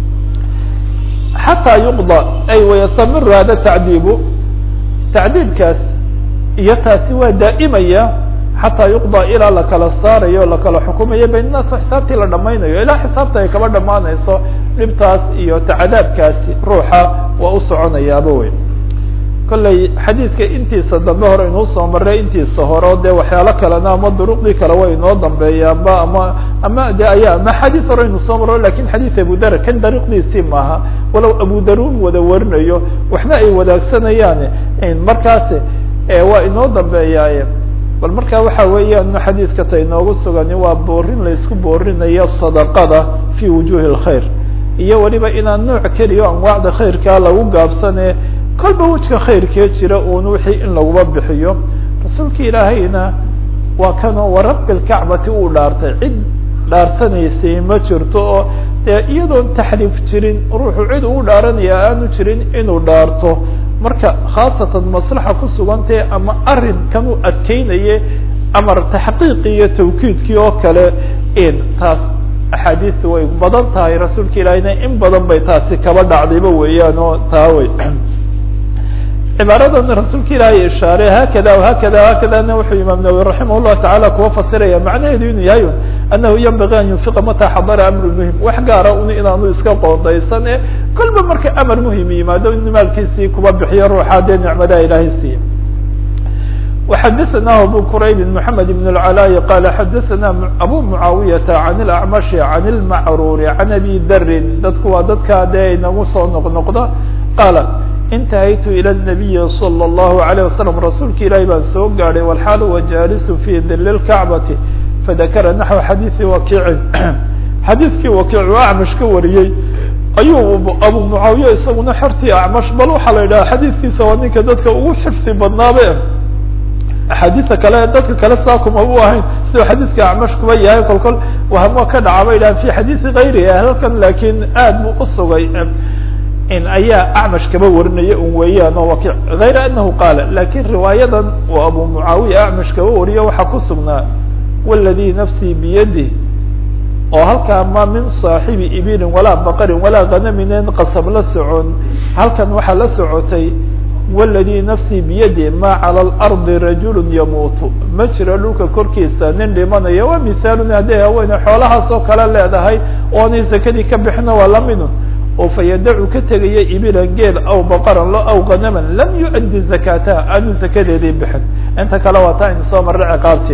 xataa yuqda ay wayastamiru hada tacdiibu tacdiibkaas iyo taasi waa daa'imaya xataa yuqda ilaa lakala saarayo o lakala xukumayo bayn naas xisaabtii la dhamaynayo ilaa xisaabta ay kaba dhamaanayso dhibtaas iyo tacdaabkaasi ruuxa waa u soconayaaba wey kolley xadiidka intiisa dambe hore inuu soo maray intiisa hore dee waxyaalo kalena ama duruqdii kale way inoo dambeeyaanba ama ama de aya ama xadiid hore inu soo maro lakin xadiid abudar kan dariiqdiisii maaha walow abudarun wada warinayo waxna ay wadaagsanayaan markaas waa inoo dambeeyaaye bal marka waxa weeyaan xadiidka ta inoogu sugani waa boorin laysku boorinayo sadaqada fi wujuhi اlkhayr iyo weliba inaan nooc keliya anwaacda khayrkaa lagu gaabsane kolba wejka khayrkee jira un wixii in laguba bixiyo rasuulka ilaahayna waa kanoo warabbi lkacbati uu dhaartay cid dhaarsanaysay ma jirto oo dee iyadoon taxriif jirin ruuxu cid ugu dhaaranaya aanu jirin inuu dhaarto marka khaasatan maslaxa ku sugantae ama arrinkan u adkeynaye amar taxqiiqi iyo tawkiidkii oo kale in taas axaadiista way badan tahay rasuulka ilaahina in badan bay taasi kaba dhacdayba weeyaan oo taa wey cibaaradan rasuulka ilaahay ishaaray hakada hakada hakadana wuxuu imaam nawawi raximah llahu tacala kuwa fasiraya macnaheedu inuu yahay anahu yanbagi an yunfiqa mata xadara amru muhim wax gaara un inaanu iska qoondaysan e kolba marka amar muhim yimaado in maalkiisii kuba bixiyo ruuxa dee nicmadaha ilaahay siiya وxadثna abو qrayb محamed بن العلاء qال xadثna abو معaaوiyةa عن الأعمشh عن المعrور عن أbي dri dadku waa dadka dee inagu soo noqnoqda qاaل انتahaytu ilى النبي صلى الله عليه وسلم rasuulka ilahi baan soo gaadhay والxaal wa jaalis في dil الكacبaةi fadakra نaحو xadيiثi wakiicin xadiidkii wakiic u acmash ka wariyey ayuu abu mucaawiya isaguna xertii acmash bal waxaa la yidhaha xadiidkiisa waa ninka dadka ugu xifdi badnaabe axaadiista kale dadka kale saa kuma u ahayn siduu xadiidka acmash kuba yahay kol kol wahamo ka dhaca bay dhahan fi xadiisi kayri halkan laakiin aad buu usugay in ayaa acmash kaba warinaya un weeyaan oo wakiic hayra anahu qaala lakin riwaayadan uu abu mucaawiya acmash kaba wariyo waxaa ku sugnaa wاladii nafsii biyadih oo halkaa ma min صaaxibi ibilin walaa baqarin walaa ghanaminen qasab la socon halkan waxaa la socotay wاladii nafsii biyadi ma calى اlarضi rajul yamuutu ma jiro dhulka korkiisa nin dhimanaya waa mihaalun hadday haweene xoolahaas oo kale leedahay oonay zakadii ka bixina waa lamidun oo fayadacu ka tegaya ibilan geel aw baqaran lo aw ganaman lam yuؤdi zakataha aanu zakadeedii bixin inta kale waa taa in soo marra ciqaabti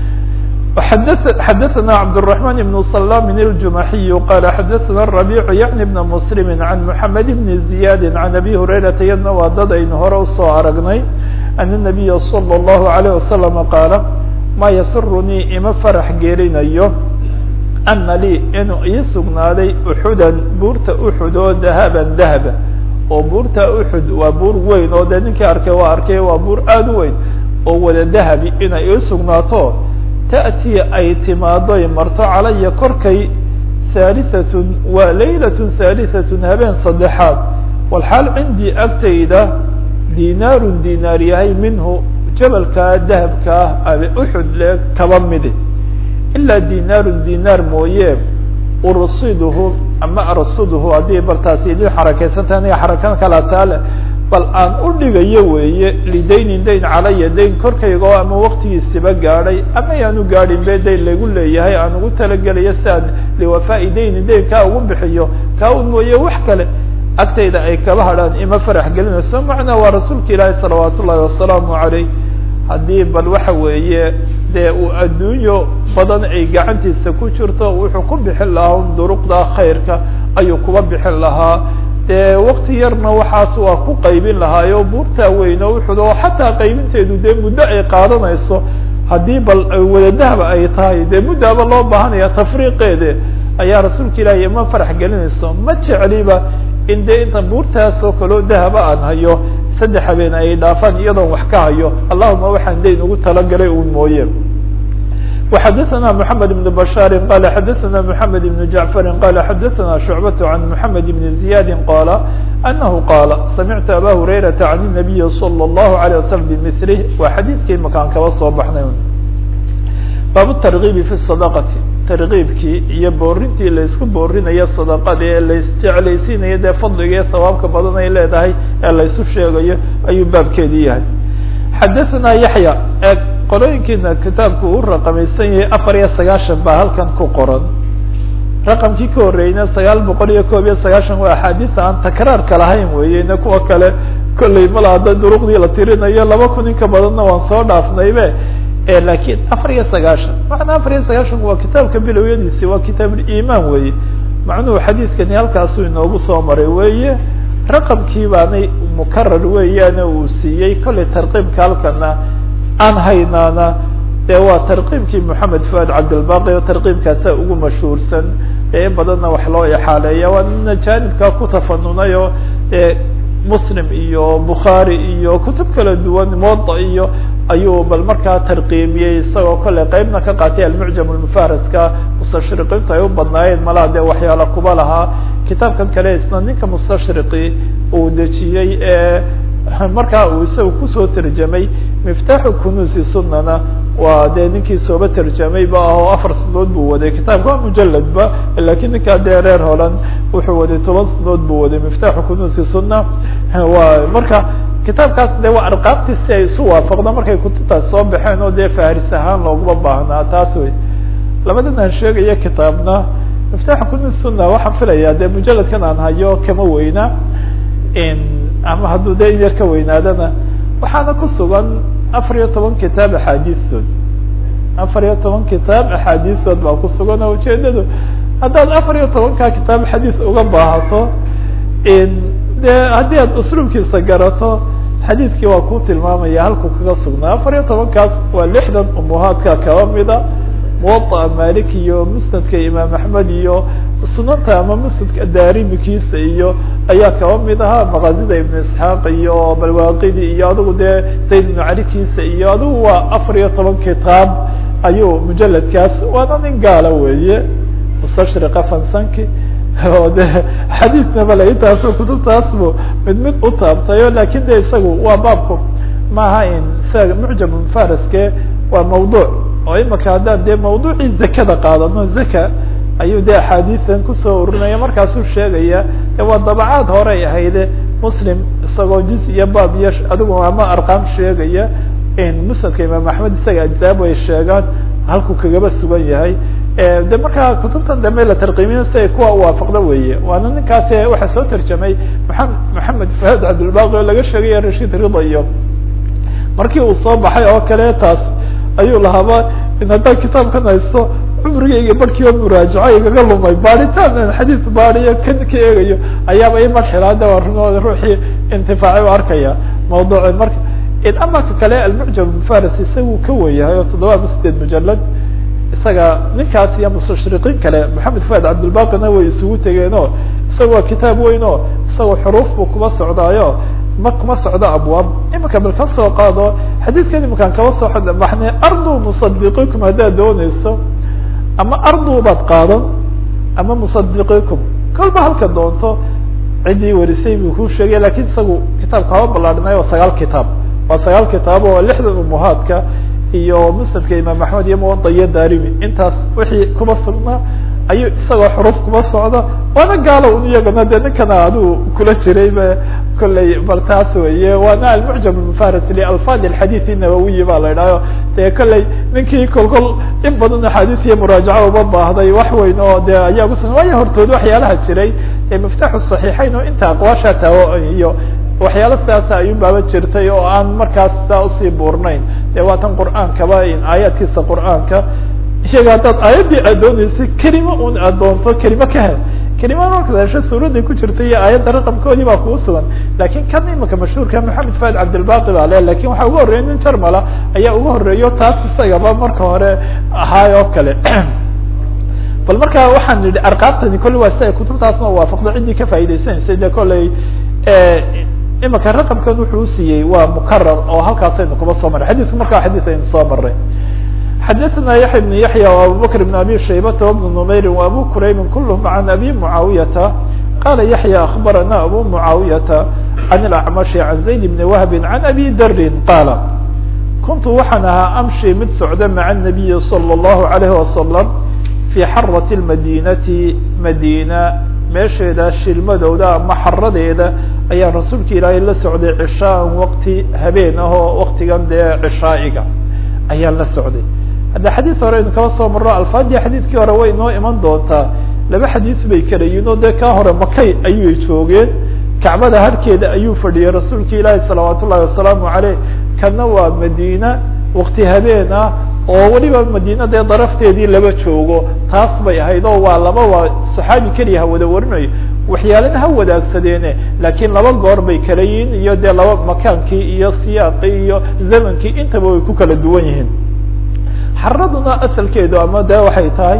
xadثna cبدالرحمن بن سلام الجمحي قال xadثna الربيع يعني بن مسلم عن محمد بن زياد عن أبي هريرة iyadna waa dad aynu hore usoo aragnay أن النبي صلى الله عليه وسلم قاaل ma ysرنيi ima فرح geerinayo أna lيi inuu ii sugnaaday أxuda buurta أxud oo dahبa dahba oo buurta أxud waa buur weyn oo de ninkii arkay waa arkay waa buur aad u weyn oo wada dahabi inay ii sugnaato taأtii ay timaadoy marto calaya korkay haaliثatun waa laylaة haaliثatun habeen saddexaad walxaal cindii agtayda dinaaru dinaar yahay minhu jabalkaa dahabka ah abe uxud le kaba midi ilaa dinaaru dinaar mooye ursiduhu ama arsuduhu haddii bal taasi idin xarakaysantaha aniga xarakan kala taale bal aan u dhigayo weeye lidaynin dayn calaya dayn korkayga oo ama waktigiisiba gaadhay ama yaan u gaadhin be dayn lagu leeyahay aan ugu talagelayo si aan liwafaa'i dayni dayn kaa ugu bixiyo kaa un mooye wax kale agtayda ay kaba hadhaan ima farax gelinayso macnaa waa rasuulka ilaahi salawaat ullahi wasalaamu caleyh haddii bal waxa weeye dee uu adduunyo badan ay gacantiisa ku jirto wuxuu ku bixin lahaa un duruqda khayrka ayuu kuba bixin lahaa dee wakti yarna waxaas waa ku qaybin lahaayo buurtaa weyno wuxud oo xataa qaybinteedu dee muddo ay qaadanayso haddii bal wadadahba ay tahay dee muddaaba loo baahanaya tafriiqeede ayaa rasuulka ilaahi ima farax gelinayso ma jecliba in dee inta buurtaas oo kaleo dahaba aan hayo saddex habeen ay dhaafaan iyadoon wax ka hayo allahuma waxaan dayn ugu talagalay un mooye وxadثna محamed بن بشhاr qال xadثna محamed بن جعفr qال xadثna شhuعبة عن محamed بن زiyاد qال أنه qال samعtu abا هurayرaةa عن النبي صلى الله عليه وسلم بmثlه waa xadiidkii makaan kaba soo baxnay bab الترغيب في الصدقة tarkiibkii iyo boorintii laysku boorinayo sadaqada ee laisjeclaysiinayo dee fadliga ee hawaabka badan ay leedahay ee laysu sheegayo ayuu baabkeedii yahay xadaثna yaحya ee qorooyinkiina kitaabku uu raqamaysan yahay afar iyo sagaashan baa halkan ku qoran raqamkii ka horreeyna sagaal boqol iyo koob iyo sagaashan waa axaadiisa aan takraarka lahayn weeyeyna kuwa kale kolley mala hadda duruqdii la tirinayo laba kun in ka badanna waan soo dhaafnaybe lakiin afar iyo sagaashan macnaa afar iyo sagaashanku waa kitaabka bilowyadiisi waa kitaabulimaan weeye macnuhu xadiidkani halkaasuu inoogu soo maray weeye raqamkii baanay mukarar weeyaane uu siiyey kollay tarqiibka halkana aan haynaana dee waa tarqiibkii moxamed fuad cabdilbaqi oo tarqiibkaasa ugu mashhuursan ee in badanna wax loo exaaleeya waa nina jaanibkaa ku tafanunay oo e muslim iyo bukhaari iyo kutub kala duwan muwada iyo ayuu bal markaa tarqiimiyey isagoo kolley qeybna ka qaatay almucjam almufaraska mustashriqiintu ay u badnaayeen malaa dee waxyaala kuba lahaa kitaabkan kale isna ninka mustashriqi uu dejiyey ee markaa uu isaga kusoo terjamay miftaaxu kunuusi sunana waa dee ninkii sooba terjamay ba ah oo afar sanadood buu waday kitaabka waa mujaladba lakiin ninkaa dee reer holan wuxuu waday toban sanadood buu waday miftaaxu kunuusi suna waa marka kitaabkaas de waa arqaabtii si ay isu waafaqda markay kutubtaas soo baxeen oo dee faharis ahaan looguma baahnaa taas wey labadan aan sheegaya kitaabna miftaaxu kunuusi suna waxaan filayaa dee mujaladkan aan hayo kama weyna ama hadduu de in yar ka weynaadana waxaana ku sugan afar iyo toban kitaab axaadiistood afar iyo toban kitaab axaadiistood baa ku sugan oo ujeedadu haddaad afar iyo tobankaa kitaab xadiis uga baahato de haddii aad usluubkiisa garato xadiidkii waa ku tilmaamaya halkuu kaga sugnaa afar iyo tobankaas waa lixdan umuhaadka kaba mida muwaطa malik iyo musnadka imaam axmed iyo sunanta ama musnadka daarimikiisa iyo ayaa kaba mid ahaa maqazida ibn isxaaq iyo balwaqidi iyo adigu dee sayd ibnu calikiisa iyo adigu waa afar iyo toban kitaab ayuu mujaladkaas waana nin gaala weeye mustashriqa fansanki oo de xadiidnaba la intaasu kutubtaasbu mid mid u taabtayo lakin de isagu waa baabku maaha in isaga mucjam mufaraske waa mawduuc oo imaka haddaan dee mawduucii zakada qaadano zaka ayuu de axaadiisan kusoo urinaya markaasuu sheegaya waa dabacaad horey ahayde muslim isagoo juz iyo baab iyo adigu ama arqaam sheegaya musnadka imaam axmed isaga ajzaab ay sheegaan halkuu kagaba sugan yahay de markaa kutubtan dambe la tarqiimiyo si ay kuwa uwaafaqda weeye waana ninkaas waxaa soo tarjamay maa maxamed fahad cabdilbaqi oo laga sheegaya rashid rida iyo markii uu soo baxay oo kale taas ayuu lahaaba in haddaan kitaabkan haysto cumrigayga barkii oo muraajaco igaga lumay baaritaan aan xadiis baadiyo kan ka eegayo ayaaba i marxilaada waa runooda ruuxii intifaacay u arkaya mawduuci marka amaka kale almucjam mufaris isagu ka weyahay oo toddoba ama sideed mujalad isaga ninkaas iyo mustashriqiin kale maxamed fuad cabdilbaqina way isugu tegeen o isaga waa kitaab weyn o isagoo xuruuf buu kuma socdaayo ma kuma socdo abwaab imika bal ka soo qaado xadiidkan imakaan kaba soo baxnay ardu musadiqikum haddaad dooneyso ama ardu baad qaadan ama musadiqikum kolba halka doonto ciddii warisay buu ku sheegay lakin isagu kitaabka haba ballaadhinay oo sagaal kitaab waa sagaal kitaab oo lixdan umuhaadka iyo musnadka imaam axmed iyo muwada iyo darimi intaas wixii kuma sugnaa ayuu isagoo xuruuf kuma socda waana gaalo un iyagana de ninkana adigu kula jiray ba kolley bal taas weye waana almucjam mufaris lialfaad alxadiid inawawiyi ba la idhahyo de kolley ninkii kolkol in badan axaadiis iyo muraajaco uba baahday wax weyn oo de ayaa kusugan waayo hortood waxyaalaha jiray ee miftaxu saxiixeyn oo inta aqwaasha taawo iyo waxyaalo sidaasa ayuu baaba jirtay oo aan markaas saa usii buurnayn de waa tan qur'aankaba aayaadkiisa qur'aanka isaga haddaad aayaddii aad dooneysay kelima un aad doonto kelima ka hel kelima markaad hesho suuraday ku jirta iyo aayadda raqamkoodii baa kugu sugan lakin kan imika mashhuurka maxamed faad cabdilbaqi baa le lakin waxaa uga horreeya nin jarmala ayaa uga horreeyo taas isagaba marka hore ahaay oo kale bal marka waxaan nidhi arqaabtani kolley waa si ay kutubtaasna waafaqdo ciddii ka faa'idaysanaysay de kolley imika raqamkan wuxuu usiiyey waa mukarar oo halkaasaynu kuba soo marray xadiisku markaa xadiis aynu soo maray xadaثna yaحya بن yaحyى وabubakr بن abi shaybata وبن نmayri وabu kuraybi kulhm عan abi muعaawiyata qala yaحyى aخbarana abu muعaawiyata عan الأcmaشhi عan zayd بn wahbi عan abi darin qaala kuntu waxaan ahaa amshi mid socda maعa النabiyi slى الlahu عalيه wasalam fii xaraة الmadinati madina meesheeda shilmadooda ama xaradeeda ayaa rasuulka ilaahay la socday cishaan waqti habeen ah oo waktigan dee cishaa'iga ayaan la socday hadda xadiis hore aynu kaba soo marro alfaadii xadiidkii hore way inoo iman doontaa laba xadiis bay kalayiin oo dee kaa hore makay ayay joogeen kacbada harkeeda ayuu fadhiyey rasuulka ilaahi salawaat ullahi wasalaamu caleyh kana waa madiina wakti habeen ah oo weliba madiina dee darafteedii laba joogo taas bay ahayd oo waa laba waa saxaabi keliya ha wada warinayo waxyaalana ha wadaagsadeene laakiin laba goor bay kala yihiin iyo dee laba makaankii iyo siyaaqii iyo zamankii intaba way ku kala duwan yihiin xaraduna asalkeedu ama de waxay tahay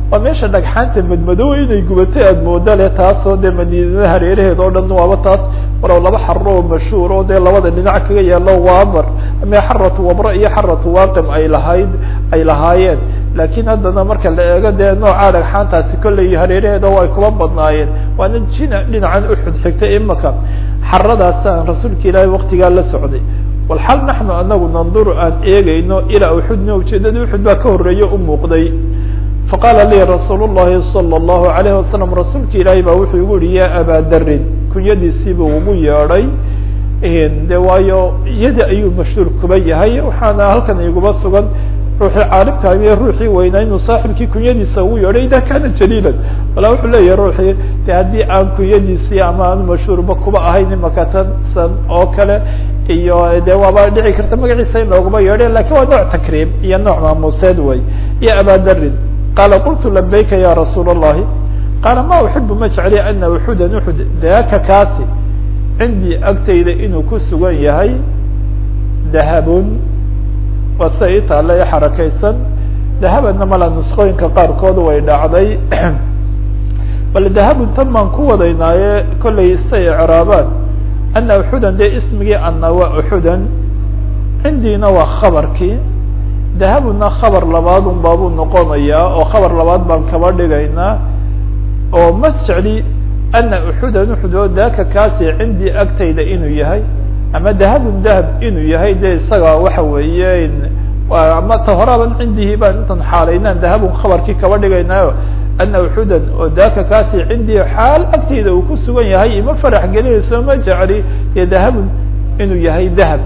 waa meesha dhagxaanta madmadow inay gubatay aada mooda le taasoo dee madiinada hareeraheed oo dhan waaba taas walow laba xaro oo mashhuur oo dee labada dhinac kaga yaalo waamar ama xaratu wabra iyo xaratu waaqim ay lahayd ay lahaayeen laakiin haddana marka la eego dee noocaa dhagxaantaasi kolley hareeraheeda way kuba badnaayeen waana jina dhinacan uxud xigtay imaka xaradaasaan rasuulka ilaahay waktigaa la socday walxal naxnu anagu nanduru aan eegayno ilaa uxudna ujeedada uxud baa ka horeeya u muuqday faqaala lii rasuul llahi salى اllahu alayh wasalam rasuulka ilaahay baa wuxuu igu yihi ya abaa darin kunyadiisiibuu ugu yeedhay de waayo iyada ayuu mashhuur kuba yahay waxaana halkan iguba sugan ruuxii caalimka iyo ruuxii weynaa inuu saaxibkii kunyadiisa ugu yeedhay ida kana jaliilan walaa wuxuu leeyahay ruuxii de haddii aan kunyadiisii ama aan mashhuurba kuba ahayn imaka tansan oo kale iyo de waaba dhici karta magaciisa in looguma yeedhay lakin waa nooc takriim iyo nooc maamuuseed way iyo abaa darin qaala qultu labayka ya rasuul الlahi qaala ma uxibu ma jecli ana uxudan uxud daaka kaasi cindii agtayda inuu ku sugan yahay dahabun waa sida ii taalla ee xarakaysan dahabadna mala nusqooyinka qaarkood way dhacday bal dahabun tan baan ku wadaynaaye kollay say icraabaan ana uxudan dee ismigii ana waa uxudan cindiina waa khabarkii dahabuna khabar labaadun baabuu noqonayaa oo khabar labaad baan kaba dhigaynaa oo ma jecli ana uxudan uxud oo daaka kaasi cindii agtayda inuu yahay ama dahabun dahab inuu yahay de isaga waxa weeye ama ta horaaban cindihi baan intan xaalaynaan dahabun khabarkii kaba dhigaynaayo ana uxudan oo daaka kaasi cindii xaal agtayda uu ku sugan yahay ima farax gelinayso ma jecli dee dahabun inuu yahay dahab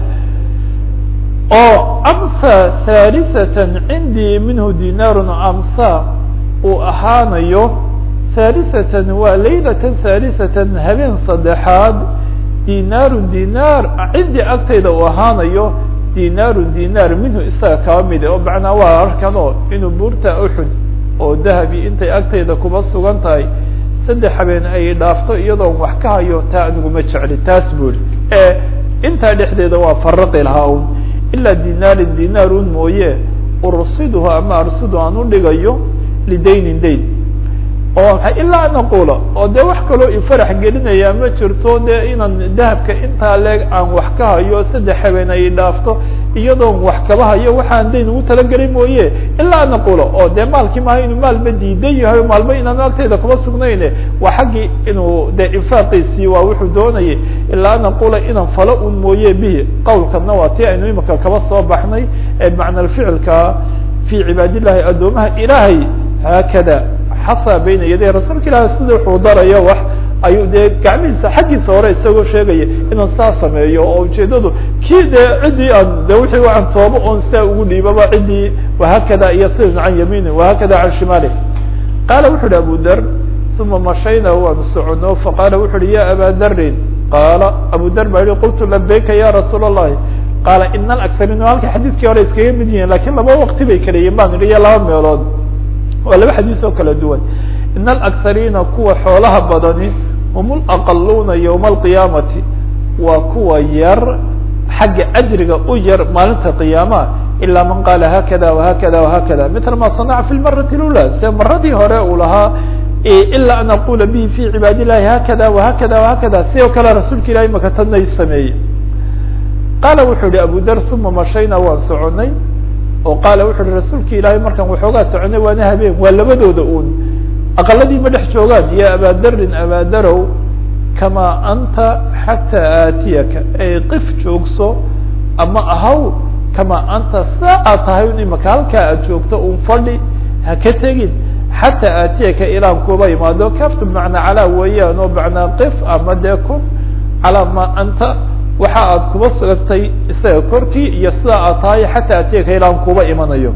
oo amsa halisatan cindii minhu dinaarun amsa uu ahaanayo halisatan waa laylatan halisatan habeen saddexaad dinaarun dinaar cindii agtayda uu ahaanayo dinaarun dinaar minhu isaga kaba mide oo macnaa waa arkan oo inuu buurta uxud oo dahabi intay agtayda kuba sugan tahay saddex habeen ay dhaafto iyadoon wax ka hayo taa aniguma jecli taas buri ee intaa dhexdeeda waa faraqi lahaa un ilaa dinaarin dinaarun mooye ursiduhu ama arsidu aan u dhigayo lidaynin dayn oo maay ilaa an aqula oo dee wax kaloo ifarax gelinaya ma jirto dee inaan dahabka intaa leeg aan wax ka hayo saddex habeen ay dhaafto iyadoon wax kaba hayo waxaan dayn ugu talagelin mooye ilaa an aqula oo dee maalkii maaha inuu maalba diidan yahay maalba inaan agtayda kuma sugnayne waa xaggii inuu dee infaaqiisii waa wuxuu doonayay ilaa an aqula inaan falo un mooye bihi qawlkana waa tii aynu imika kaba soo baxnay ee macna ficilka fi cibaad illahi addoomaha ilaahay haakada xasa bayna yaday rasuulka ilaahi sida wuxuu darayo wax ayuu dee gacmihiisa xaggiisa hore isagoo sheegaya inaan saa sameeyo oo ujeedadu kii dee ciddii aan de wixii aan toobo oon saa ugu dhiibaba ciddii wahakada iyo sidan can yamiini wahakada can shimaali qaala wuxu uhi abu dar uma mashayna waanu socono faqaala wuxu uhi ya aba darin qaala abu dar baa yihi qultu labayka ya rasuul الlahi qaala ina alaksariin halka xadiidkii hore iskaga mid yihiin lakin laba waqti bay kaleyiin baan idhi iyo laba meelood waa laba xadiis oo kala duwan in alaksariina kuwa xoolaha badani hum laqaluuna ywma alqiyaamati waa kuwa yar xagga ajriga u yar maalinta qiyaamaha ilaa man qaala hakada wahakada wahakada mila ma sanaca fi lmarati lula se maradii hore uu lahaa ilaa an aqula bihi fi cibaad illahi hakada wahakada wahakada si oo kale rasuulka ilahay maka tadnay sameeyey qaala wuxuu yihi abu dar uma mashayna waan soconay oo qaala wuxu uhi rasuulka ilaahay markaan waxoogaa soconay waana habeen waa labadooda uun aqaladii ma dhex joogaan ya abaa darin abaa darow kamaa anta xataa aatiyaka ay qif joogso ama ahaw kamaa anta saa aad tahay un imaka halkaa aad joogto un fadhi ha ka tegin xataa aatiyaka ilaan kuba imaado kaftu bmacnaa calaa weeyaan oo macnaa qif ama dee kun calaa ma anta waxa aad kuba sugantay isaga korkii iyo sidaa aad tahay xataa atiyaka ilaan kuba imanayo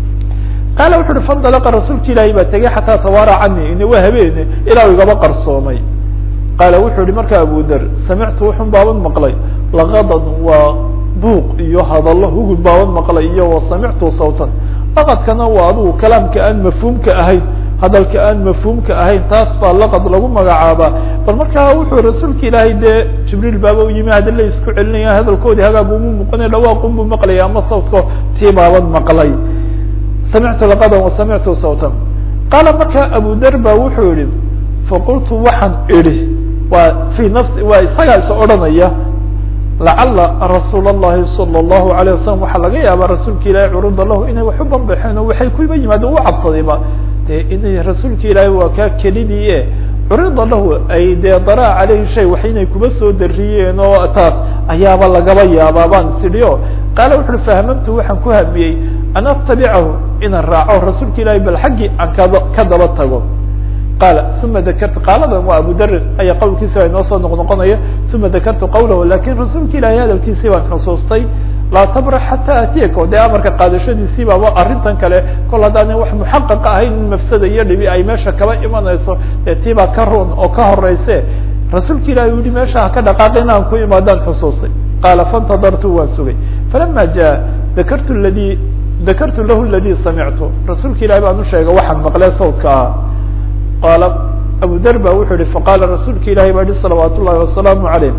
qaala wuxu uhi faindalaqa rasuulka ilaahay baa tegey xataa tawaara cani ina waa habeene ilaa igaba qarsoomay qaala wuxuu yihi markaa abu der samictu wuxun baaban maqlay laqadan waa buuq iyo hadallo hugud baaban maqlay iyo wa samictu sawtan laqadkana waa adigu kalaamka aan mafhuumka ahayn hadalka aan mafhuumka ahayn taas baa laqad lagu magacaabaa bal markaa wuxuu rasuulka ilaahay dee jibriil baaba u yimi hadalla isku celinaya hadalkoodii hagaag uma muuqanay dhawaaqun buu maqlaya ama sawtko tii baaban maqlay samictu laqadan wa samictu sawtan qaala markaa abu dar ba wuxuu yihi faqultu waxaan idhi waa fii nafsi waa isagaa is odhanaya lacala rasuul الlahi salى الlahu عalيه wasalam waxaa laga yaabaa rasuulka ilahi curida lahu inay wax u banbaxeen oo waxay kuba yimaadeen u cabsadayba dee inay rasuulka ilaahi waa kaa kelidii e curida lahu ay dee daraa caleyhi shay wax inay kuba soo dariyeen oo taas ayaaba lagaba yaabaa baan tidhi o qaala wuxu uhi fahamamtu waxaan ku hamiyey an atabicahu inaan raaco rasuulka ilahi bal xaggii aan kada ka daba tago qaala uma dakartu qaaladan waa abu darin ayaa qowlkiisa inoo soo noqnoqonaya uma dakartu qawlahu lakin rasuulka ilahi hadalkiisii baan xusuustay laa tabrax xataa atiyaka dee amarka qaadashadiisii baaba arrintan kale kol haddaanan wax muxaqaqa ahayn in mafsada iyo dhibi ay meesha kaba imanayso dee tii baa ka run oo ka horeyse rasuulka ilahi u yihi meesha haka dhaqaaqi inaan ku imaadaan xusuustay qaala faاntadartu waan sugay falama jaa dakartu ladi dakartu lahu ladi samictu rasuulka ilahi baan usheegay waxaan maqlee sawdka ah qaala abu dar ba wuxuu yihi faqaala rasuulka ilahi baa yihi salawaat ullahi wasalaamu عaleyh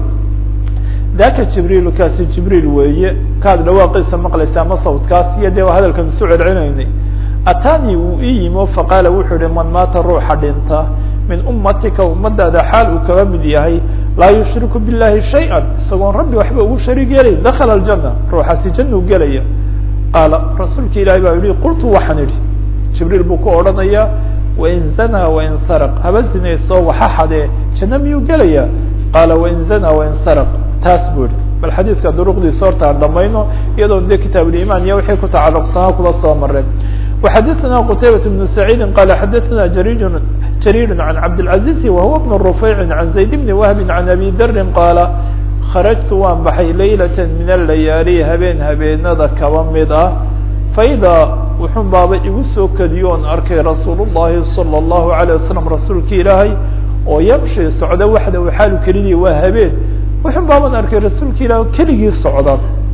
daka jibriilu kaasi jibriil weeye kaad dhawaaqiisa maqlaysa ama sawdkaas iyo dee hadalkan isu celcelinaynay atanii wuu ii yimo faqaala wuxuu yihi man maata ruuxa dhinta min ummatika ummadaada xaal uu kaba mid yahay laa yushriku billahi shayئa isagoon rabbi waxba ugu shariig yeelay dakala aljana ruuxaasi januu gelaya qaala rasuulka ilahi baa yihi qultu waxaan idhi jibriil buu ku odhanaya wain zanaa wain sarq haba zinayso waxa xadee janno miyuu gelaya qaala wain zanaa wain sarq taas buu yihi bal xadiidka duruqdiisa horta aan dhamayno iyadoon de kitaabuliman iyo wixii ku tacaluqsanaa kula soo mareen وxadثna qتaybaة بن سعيid qال xadثna jrيr jrيr عan cabdالعaزيز وهuوa بن رفيع عan زayd بن وهب عan أbي dri qاala خarجtu waan baxay laylaة min الlayaalي habeen habeenada kaba mid ah faإdaa wuxun baaba igu soo kediyo on arkay rasuul الlahi صلى الlaهu عليه وسلم rasuulka ilaahay oo ymشhi socda waxda xaalu kelidii waa habeen wuxun baaban arkay rasuulka ilaah keligii socda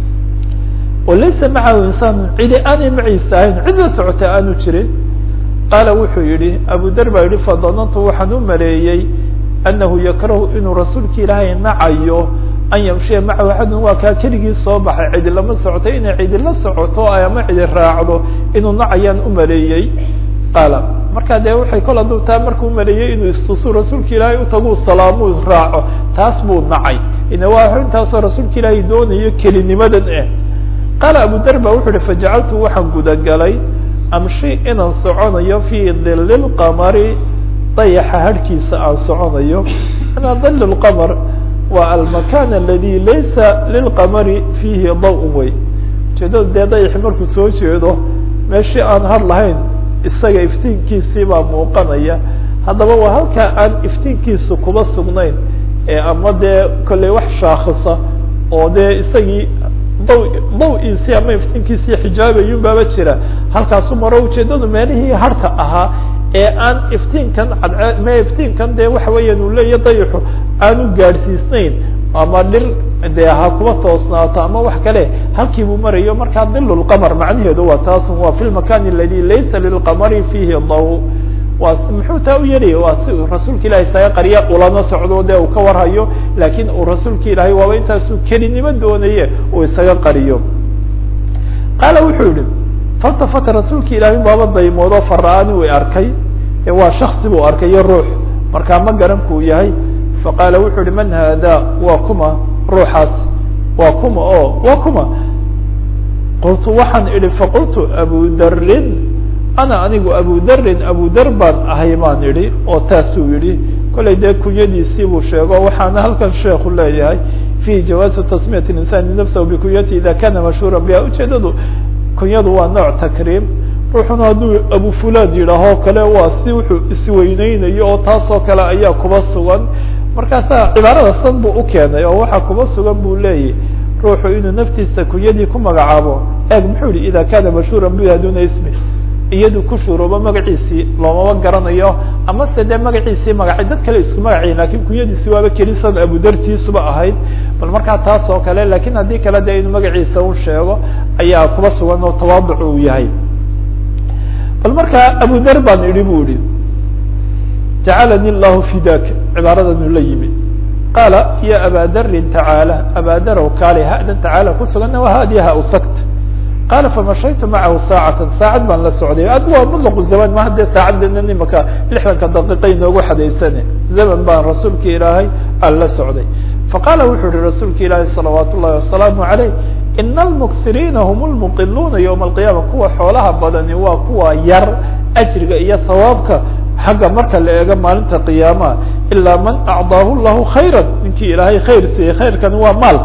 oo laysa macahu insaan cidi aanay maciisa ahayn cid la socota aanu jirin qaala wuxuu yihi abu dar baa yihi fadanantu waxaan u maleeyey anahu yakrahu inuu rasuulka ilaahay nacayo an yamshiya macahu axadun waa kaa keligii soo baxay cidi lama socoto inay cidi la socoto ama cidi raacdo inuu nacayaan u maleeyey qaala markaa dee waxay kol hadduu taa markuu maleeyey inuu istusu rasuulka ilaahay utagu salaamuu raaco taas buu nacay ina waa arrintaasoo rasuulka ilaahay doonayo kelinimadan eh qaala abu dar ba wuxu uhi fajacaltu waxaan gudagalay amshi inaan soconayo fii dili lqamari dayaxa harhkiisa aan soconayo manaa dil lqamar waa almakan aladi laysa lilqamari fiihi daw wey ujeedada dee dayaxi markuu soo jeedo meeshii aan har lahayn isaga iftiinkiisii baa muuqanaya haddaba waa halkaa aan iftiinkiisu kuba sugnayn ee ama dee kolley wax shaakhisa oo dee isagii daw daw-iisii ama iftiinkiisii xijaabayun baaba jira halkaasu maro ujeedadu meelihii harka ahaa ee aan iftiinkan cadcee me iftiinkan dee waxa weeyaan uu leeya dayaxu aanu gaadhsiisnayn ama dhir dee ha kuba toosnaato ama wax kale halkii buu marayo markaa dilulqamar macnaheedu waa taasun waa fi lmakani aladi laysa lilqamari fiihi daw waa muxuu taa u yeelaya waa si uu rasuulka ilahay isaga qarya ulama socdo dee uu ka warhayo laakiin uu rasuulka ilaahay waaba intaasuu kelinimo doonaye uu isaga qariyo qaala wuxuu yihi faltafata rasuulka ilaahay baaba daymoodo fara-ani way arkay waa shaksi buu arkay iyo ruux markaa ma garan kuu yahay faqaala wuxuu yihi man haada waa kuma ruuxaas waa kuma o waa kuma qultu waxaan idhi faqultu abu darin ana anigu abu darin abu dar baan ahay baan idhi oo taasuu yihi kollay dee kunyadiisii buu sheego waxaana halkan sheeku leeyahay fi jawaazi tasmiyat insani nafsahu bikunyati ida kana mashhuura biha ujeedadu kunyadu waa nooc takriim ruuxuna hadduu abu fulan yidhaahoo kale waa si wuxuu isweyneynayo oo taasoo kale ayaa kuba sugan markaasaa cibaarada san buu ukeenay oo waxaa kuba sugan buu leeyahy ruuxu inuu naftiisa kunyadii ku magacaabo eeg muxuu yihi ida kana mashhuura biha duna ismi iyadu ku shuruubo magaciisii loomama garanayo ama se dee magaciisii magacay dad kale isku magacayin lakin kunyadiisi waaba kelisan abudartiisuba ahayd bal markaa taas oo kale lakin haddii kale de inuu magaciisa u sheego ayaa kuba sugan oo tawaaduc uu yahay bal markaa abu dar baan idhi bu ihi jacalani llahu fidaka cibaaradanuu la yimid qaala ya aba darin tacaala aba darow kaale hadan tacaala kusuganna waa hadiya ha usagt qaala famashaytu macahu saacatan saacad baan la socday ad waa mutlaqu zaman ma haddee saacaddeena imaka lixdanka daqiiqa inoogu xadaysane zaman baan rasuulka ilaahay aan la socday faqaala wuxuu yihi rasuulka ilaahi salawaat ullahi wasalaamu عaleyh ina almuksiriina hum lmuqiluuna ywma alqiyaama kuwa xoolaha badani waa kuwa yar ajriga iyo hawaabka xagga marka la eego maalinta qiyaamaha ilaa man acdaahu llahu khayra ninkii ilaahay khayr siiyey khayrkani waa maal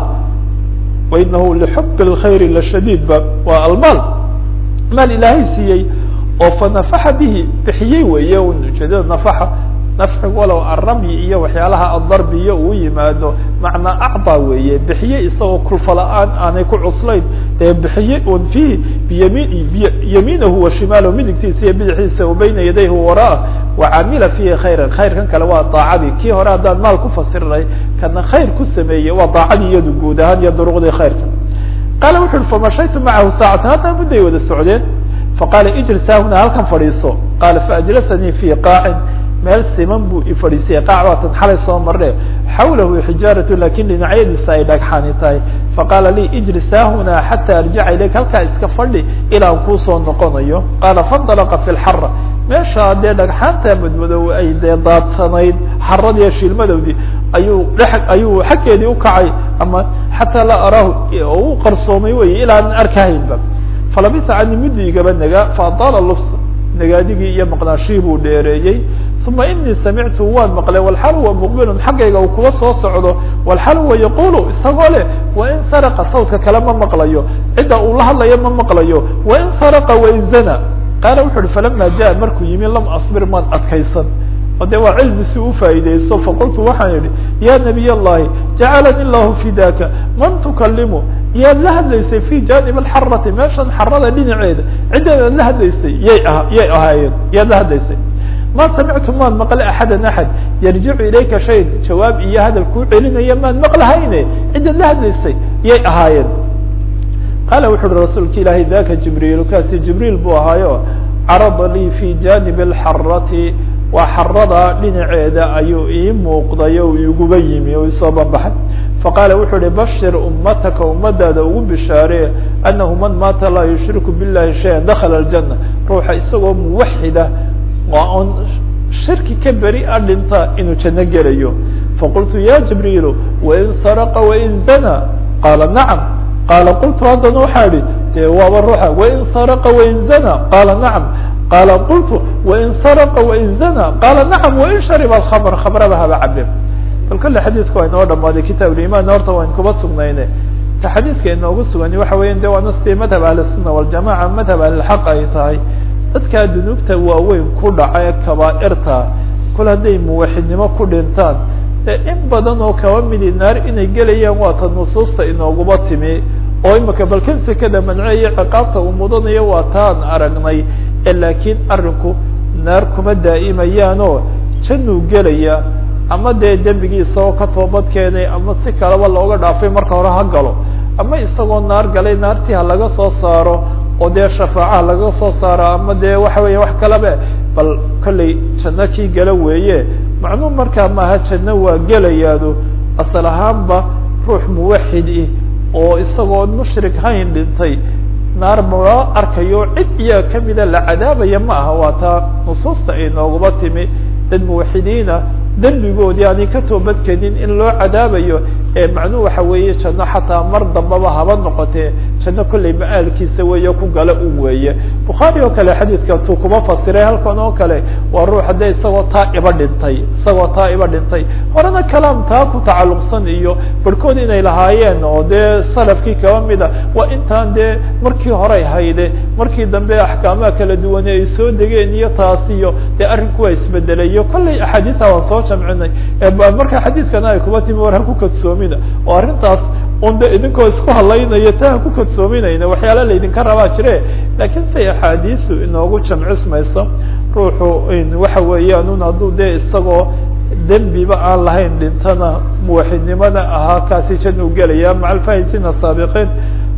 wainahu lixub اlkhayri lashadiid ba waa almaal maal ilaahay siiyey oo fanafaxa bihi bixiyey weeye ujeedada nafaxa nafcigu walow arramyi iyo waxyaalaha adarbiyo uu yimaado macnaa acdaa weeye bixiye isagoo kulfa la-aan aanay ku cuslayn ee bixiye un fiihi biyami yamiinahu wa shimaalahu midigtiisa iyo bidixiisa wa bayna yadayhi waraa wa camila fiihi khayran khayrkan kale waa daacadii kii hore haddaan maal ku fasirinay kana khayr ku sameeyey waa daacadii iyadu guud ahaan iyo duruqdii khayrka qaala wuxu uhi famashaytu macahu saacatan haddana mudday wada socdeen faqaala ijlis haahuna halkan fadhiiso qaala faajlasanii fi qaacin meel siman buu ifadhiisiyay qaac waatan xalay soo marne xawlahu xijaaratu lakin dhinacyadiisa ay dhagxaani tahay faqaala lii ijlis haahuna xata arjaca ilayk halkaa iska fadhi ilaan kuusoo noqonayo qaala faاndalaqa fi lxara meesha dee dhagxaanta madmadow ay dee daadsanayd xaradiiyo shiilmadowdii ayuu dhe ayuu xaggeedii ukacay ama xataa laa araahu oo u qarsoomay wey ilaa an arkahaynba falabisa cani muddi igaba nagaa faadaala lufs nagaadigii iyo maqnaashihii buu dheereeyey uma inii samictu waan maqlay walxal huwa muqbilun xaggayga uu kuwa soo socdo walxal huwa yaqulu isagoo leh wain saraqa sawdka kale ma maqlayo cidda uu la hadlayo ma maqlayo wain saraqa wain zana qaala wuxu uhi falama jaa markuu yimi lam asbir maan adkaysan o de waa cilmi si ufaa'ideyso faqultu waxaan idhi ya nabiy allahi jacalani llahu fidaka man tukalimu yaad la hadlaysay fi janib alxarati meeshan xarada dhinaceeda ciddeedaad la hadlaysay yay aha yay ahaayeen yaad la hadlaysay ma samictu maan maqle axadan axad yarjicu ilayka shay jawaab iyo hadal kuu celinaya maan maqlahayne ciddaad la hadlaysay yay ahaayeen qaala wuxu uhi rasuulka ilaahay daka jibriil kaasi jibriil buu ahaayo carada lii fi janib alxarati waa xarada dhinaceeda ayuu ii muuqday o iguba yimi o isoo banbaxay faqaala wuxuu uhi bashir ummataka ummadaada ugu bishaaree anahu man maata laa yushriku billahi shayan dakala aljana ruuxa isagoo muwaxida waa on shirki ka beri a dhinta inuu janno gelayo faqultu ya jibriilu wain saraqa wain zana qaala nacam qaala qultu haddana waxaa idhi de waaba ruuxa wain saraqa wain zana qaala nacam qaala qultu wain saraqa wain zana qaala nacam wain shariba alkhamr khamraba haba cabe bal kolle xadiidka waa inoo dhamaaday kitaab liman horta wayn kuba sugnayne ta xadiidka inoogu sugani waxa weya de waa nastii madhab ahlisunna waljamaca madhab ahlilxaq ay tahay dadkaa dunuubta waaweyn ku dhaca ee kabaairta kol hadday muwaxidnimo ku dhintaan ee in badan oo kaba midi naar inay gelayaan waata nusuusta inooguba timi oo imika balkan sekada manceeyo ciqaabta uu mudanayo waa taan aragnay ee laakiin arinku naar kuma daa'imayaanoo jannuu gelaya ama dee dembigii isagoo ka toobad keenay ama si kaleba looga dhaafay marka hore ha galo ama isagoo naar galay naartii ha laga soo saaro oo dee shafaacaha laga soo saaro ama dee waxa weya wax kalaba bal kollay janno kii gala weeye macnuu markaa maaha janno waa gelayaado asal ahaanba ruux muwaxid ih oo isagoo mushrik hayn dhintay naar maloo arkayo cid iyaga kamida la cadaabaya ma aha waa taa nusuusta ay nooguba timi dad muwaxidiina dembigoodii aanay ka toobadkenin in loo cadaabayo ee macnuhu waxa weeye janno xataa mar dambaba haba noqotee janno kollay ma-aalkiisa weeye ku gala un weeye bukhaari oo kale xadiidka tuu kuma fasiray halkan oo kale waa ruux haddee isagoo taa iba dhintay isagoo taa iba dhintay horena kalaam taa ku tacalluqsan iyo barhkood inay lahaayeen oo dee salafkii kaba mida waa intaan dee markii horey hayde markii dambe axkaamaha kala duwane ay soo degeen iyo taas iyo dee arrinku waa isbedelayo kollay axaadiisa waan soo jamcinay marka xadiidkana ay kuma timi war ha ku kadsoomina oo arrintaas un de idinkoo isku hadlaynaya ta ha ku kadsoominayna waxyaala laydinka rabaa jire laakiin say axaadiisu inoogu jamcismayso ruuxu waxa weeyaan un hadduu dee isagoo dembiba aan lahayn dhintana muwaxidnimada ahaa kaasi jan u gelaya maca alfahisina saabiqiin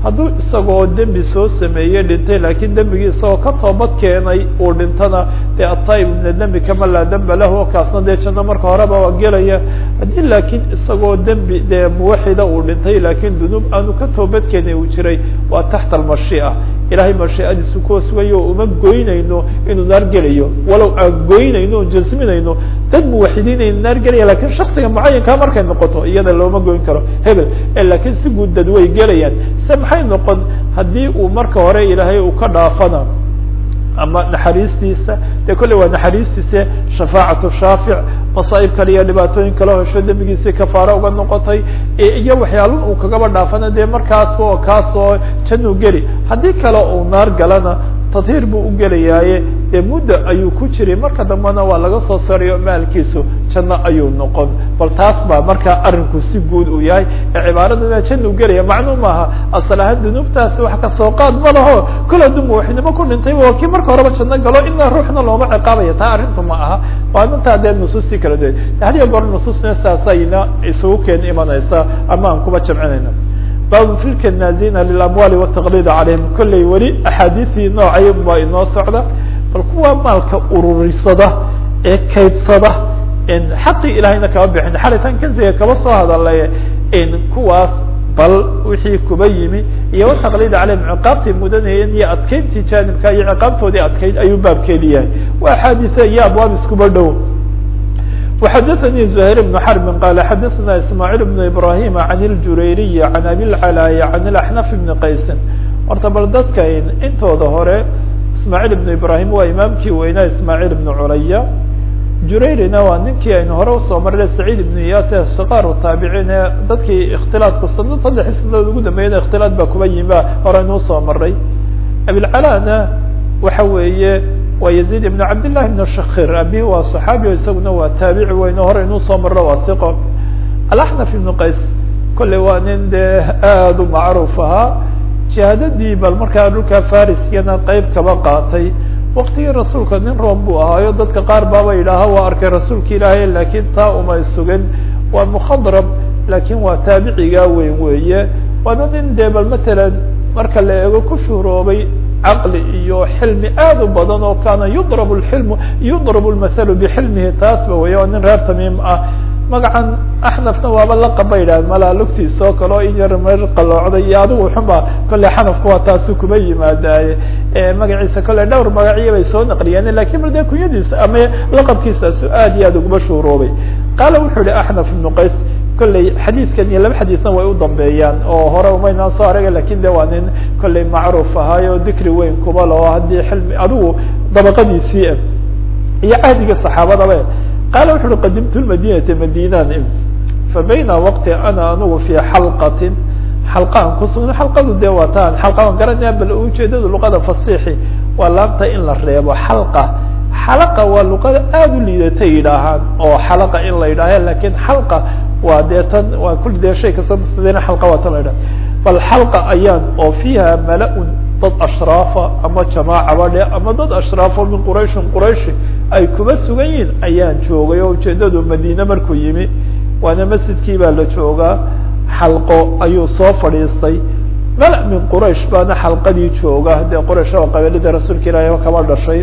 hadduu isagoo dembi soo sameeyey dhintay laakiin dembigii isagoo ka toobad keenay uu dhintana dee ataib mina dembi kama laa demba lahu kaasna dee janno marka horeba waa gelaya haddii laakiin isagoo dembi dee muwaxida uu dhintay laakiin dunuub aanu ka toobad keenay uu jiray waa taxta almashii'a ilahay mashiicadiisu kuwa sugayo uma goynayno inuu naar gelayo walow aan goynayno o jasminayno dad muwaxidiin aynu naar gelaya lakin shaksiga mucayankaa markay noqoto iyada looma goyn karo hebel lakiin si guud dad way gelayaan se maxay noqon haddii uu marka hore ilaahay uu ka dhaafana ama naxariistiisa dee kolley waa naxariistiisa shafaacatu shaafic masaa'ib kale iyo dhibaatooyin kale hesho dembigiisii kafaaro uga noqotay iyo waxyaalun uu kagaba dhaafana dee markaasba oo kaasoo januu geli haddii kale uu naar galana tadhiir buu u gelayaaye dee muddo ayuu ku jiray marka dambena waa laga soo sarayo maalkiisu janno ayuu noqon bal taas baa markaa arinku si guud uu yahay ee cibaarada jannu gelaya macnuu maaha asal ahaan dunuubtaasi wax kasoo qaad ma laho kol hadduu muwaxidnimo ku dhintay waa kii marka horeba janno galo inaa ruuxna looma ciqaabaya taa arrintu ma aha waa mintaa dee nusuustii kala duwan hadiya goor nusuusna saasayna isugu keen imanaysa ama aan kuba jamcinayna bab fi lkanazina lilamwaali wataqlid calayhim kolley weli axaadiisii noocay baa inoo socda bal kuwa maalka ururisada ee kaydsada xaqii ilahayna kama bixin xalitan kansiga kaba soo hadalay kuwaas bal wixii kuba yimi iyo wataqlid calayhim ciqaabtay mudanayeen iyo adkeyntii jaanibka iyo ciqaabtoodii adkeyd ayuu baabkeedi yahay waa axaadiise iyo abwaab iskuba dhow وxdثnي زهير بن حرب قال xdثna اسماعيل بن إبراهيم عن الجurayري عن أbي العلاي عن الأحنف بن qays horta bal dadka intooda hore ismاعيل بن إبراهيم waa imaamkii weynaa ismاعيل بن culaya jurayrina waa ninkii aynu hore usoo marnay سacيid بن iyas ee sqاr taabiciin ee dadkii اkhtilaaطku sano saddex sanadood ugu dambeeyana اkhtilaaط ba kuba yimi hore aynu usoo maray abilcalana waxa weeye waa يزيد بن cabd للhi بن shakir abi waa صحaabi o isaguna waa taabici weyn o hore inuu soo marro waa iqo alaxnaf ibn qays kolley waa nin dee aad u macruuf ahaa jihaadadii bal markaa dhulka fariskana qeyb kaba qaatay waktigii rasuulka nin room buu ahaayo dadka qaar baaba yidhaaha waa arkay rasuulka ilaahay lakin taa umay sugan waa mukhadrab lakin waa taabicigaa weyn weeye waana nin dee bal matalan marka la eego ku shuhroobay caqli iyo xilmi aad u badan oo kaana yudrab lxilmu yudrab lmathalu bixilmihi taasba weya waa nin reer tamiim ah magacan axnafna waaba laqab ba yidhah malaa lugtiisa oo kale oo in yar mer qaloocday iyo adigu xuma kolley xanafka waa taasu kuma yimaadaaye magaciisa kolley dhowr magaciyo bay soo naqliyeen lakin mal dee kunyadiisa ama laqabkiisaasu aad iyo aad uguma shuuroobay qaala wuxuu yihi axnaf ibnu qays kolley xadiidkan iyo laba xadiidna way u dambeeyaan oo hore umaynaan soo araga lakin de waa nin kolley macruuf ahaayo dikri weyn kuba lao haddii xilmi adigu dabaqadiisii ah iyo cahdiga saxaabadaba qaala wuxu uhi qadimtu lmadinata madinan fa bayna waqti ana anigu fi xalqatin xalqaan kusugna xalqadu dee waa taan xalqaan garanaya bal ujeedada luqada fasixi waa laamta in la reebo xalqa xalaqa waa luqada aada u liidatay yidhaahaan oo xalaqa in la yidhaaha lakin xalqa waa dee tan waa kuli dee shay kasoo mustadina xalqa waa tan la yidhaha bal xalqa ayaan oo fiiha mala-un dad ashraafa ama jamaacaba dhe ama dad ashraafo min qurayshin qurayshi ay kuba sugan yihin ayaan joogay oo ujeedadu madiine markuu yimi waana masjidkii baa la joogaa xalqo ayuu soo fadhiistay mala min quraysh baana xalqadii jooga dee quraysh oo qabiilada rasuulka ilaahi kaba dhashay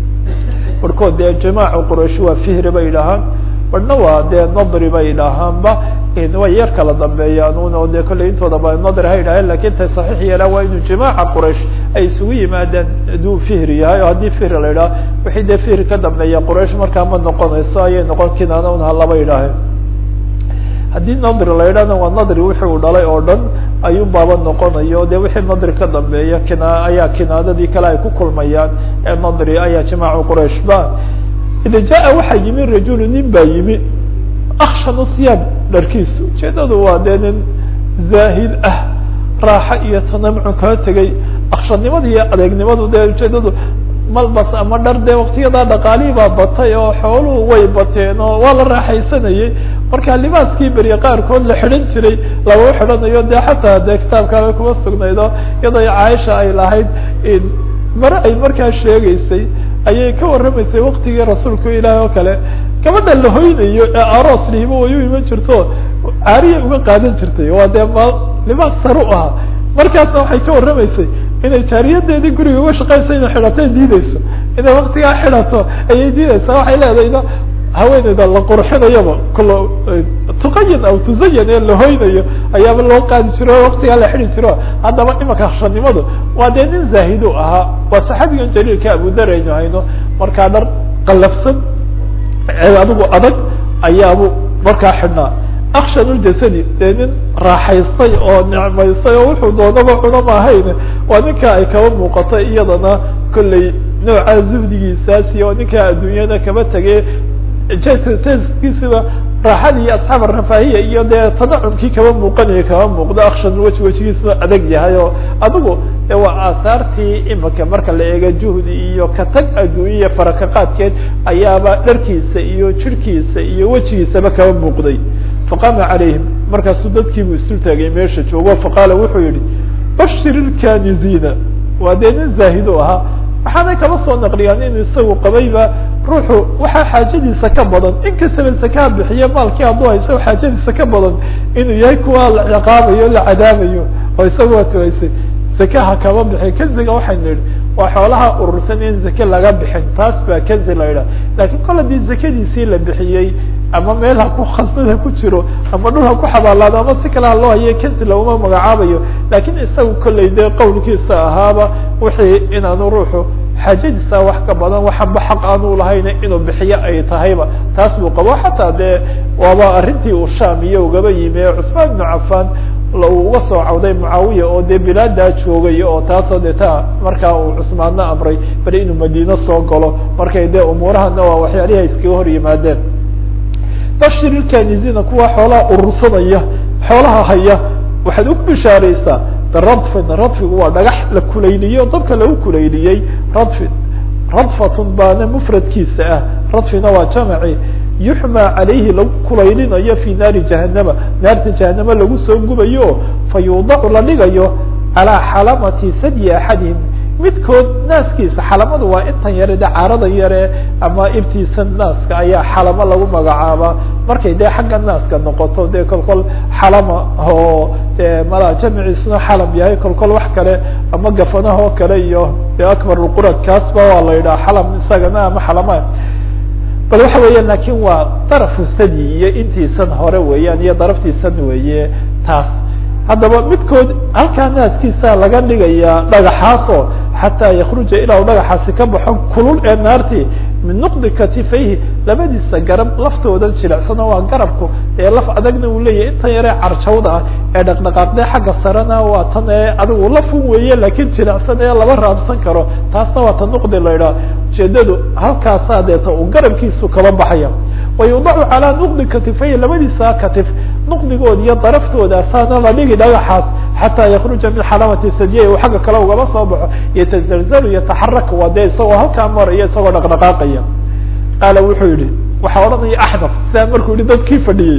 barhkood dee jamaaca quraysh waa fihri bay idhahaan barhna waa dee nadri bay idhaahaanba way yar kala dambeeyaan un oo dee kolley intooda ba nadri ha idhaheen lakin tay saxiix yeelaan waa inuu jamaaca quraysh ay isugu yimaadaan hadduu fihri yahay oo haddii fihri la idhaha wixii dee fihri ka dambeeya quraysh markaa ma noqonayso ayay noqon kinaana un halaba idhaaheen haddii nadri la idhahna waa nadri wixi uu dhalay oo dhan ayuu baaba noqonayo de wixii nadri ka dambeeya kina ayaa kinaadadii kale ay ku kulmayaan ee nadri ayaa jamaacu quraysh ba ida jaa waxaa yimi rajulu nin baa yimi akshanu siyaab dharkiisu ujeedadu waa dee nin zaahid ah raaxo iyo tanamcu kaa tegay akshanimada iyo adeegnimadu dee ujeedadu malbas ama dhar dee waktiyadaa dhaqaalihii baa batay oo xooluhu way bateen oo waa la raaxaysanayey marka libaaskii beriye qaarkood la xidhan jiray lama xidhanayo dee xataa dee kitaabkaabay kuma sugnaydo iyadoo caaisha ay lahayd mare ay markaa sheegaysay ayay ka warramaysay waktigii rasuulku ilaahi oo kale gabadha la hoynayo ee aroos lihibo way u iman jirto caariyay uga qaadan jirtay waa dee ma libaas sar u ahaa markaasna waxay ka warramaysay inay jaariyadeedii guriga uga shaqaysa inay xidhatay diideyso inay waktigaa xidhato ayay diideysaa waxay leedayna haweeneyda la qurxinayaba kula tuqayan aw tuzayan ee la hoynayo ayaaba loo qaadi jiro o waktigaa la xidi jiro haddaba imanka shanimadu waa dee nin zaahidu ahaa waa saxaabigan jaliilka abudar aynu hayno markaa dhar qalafsan adigu adag ayaabu markaa xidhnaa akshan ljasadi dee nin raaxaystay oo nicmaystay oo wuxuu doonaba cuno maahayn waa ninka ay kaba muuqatay iyadana kolley nooca zuhdigiisaasi oo ninkaa adduunyada kaba tegay jskiisiba raaxadii asxaab arafaahiya iyo dee tanacumkii kaba muuqanaya kaba muuqdo akshan weji wejigiisuna adag yahay oo adigu de waa aahaartii imika marka la eega juhdi iyo katag adduunyaya faraka qaadkeed ayaaba dharkiisa iyo jirhkiisa iyo wejigiisaba kaba muuqday faqama calayhim markaasuu dadkiibuu isul taagay meesha joogo faqaala wuxuu yihi bashir ilkaniziina waa dee nin zaahido ahaa waxaanay kaba soo naqliyaan in isagu qabayba ruuxu waxaa xaajadiisa ka badan inkastaba zakaa bixiye maalkii hadduu hayso xaajadiisa ka badan inuu yahay kuwa la ciqaabayo la cadaabayo oo isaga waa tuhaysay zakaha kama bixin kanziga waxaynu idhi waa xoolaha urursan in zake laga bixin taas baa kanzi la idhaha lakin kol haddii zakadiisii la bixiyey ama meel ha ku khasnada ku jiro ama dhul ha ku xabaalaado ama si kale ha loo haye kanzi laguma magacaabayo lakin isagu kolley dee qowlkiisa ahaaba wixii inaanu ruuxu xaajadiisa wax ka badan waxaba xaq aanu lahayna inuu bixiyo ay tahayba taas buu qabo xataa dee waaba arrintii uu sham iyo ugaba yimi ee cusmaan ibnu cafan uu uga soo cawday mucaawiya oo dee bilaadaa joogay oo taasoo dee ta markaa uu cusmaanna amray bal inuu madiine soo galo markay dee umuurahana waa waxyaalihi ay iskaga hor yimaadeen bashir ilkanizina kuwa xoolaha urursanaya xoolaha haya waxaad ugu bishaaraysaa biradfin radfigu waa dhagax la kulayliyey oo dabka lagu kulayliyey radfin radfatun baana mufradkiisa ah radfina waa jamaci yuxmaa calayhi lagu kulaylinayo fi naari jahanama naarta jahanama lagu soo gubayo fa yuudacu la dhigayo calaa xalamati sadyi axadihim midkood naaskiisa xalamadu waa intan yare de caarada yare ama ibtiisa naaska ayaa xalamo lagu magacaabaa markay dee xagga naaska noqoto dee kol kol xalama oo de mala jamciisuna xalam yahay kol kol wax kale ama gafanaha oo kale iyo de akbar lqurad kaasba waa la yidhaha xalam isagana ama xalama bal waxa weeyaan lakin waa darafu sadyi iyo intiisan hore weeyaan iyo daraftiisan weeye taas haddaba midkood halkaa naaskiisa laga dhigayaa dhagaxaasoo xataa yakruja ilaa u dhagaxaasi ka baxo kulul ee naartii min nuqdi katifayhi labadiisa garab laftooda jilicsano waa garabku ee laf adagna uu leeyahay intan yaree carjawda ah ee dhaqdhaqaaqdee xagga sarena waa tan ee adigu lafun weeye laakiin jilicsan ee laba raabsan karo taasna waa ta nuqdi la idhaha ujeedadu halkaasaa deeta uu garabkiisu kaba baxaya wayudacu calaa nuqdi katifayhi labadiisa katif nuqdigood iyo daraftoodasaana la dhigi dhagaxaas xataa yakruja min xalamati sadiyay uu xagga kale ugaba soo baxo yatazalzalu yataxaraka waa dee isagoo halkaa maraya isagoo dhaqdhaqaaqaya qaala wuxuu yihi waxaa odhanaya axnaf sidaa markuu yihi dadkii fadhiyey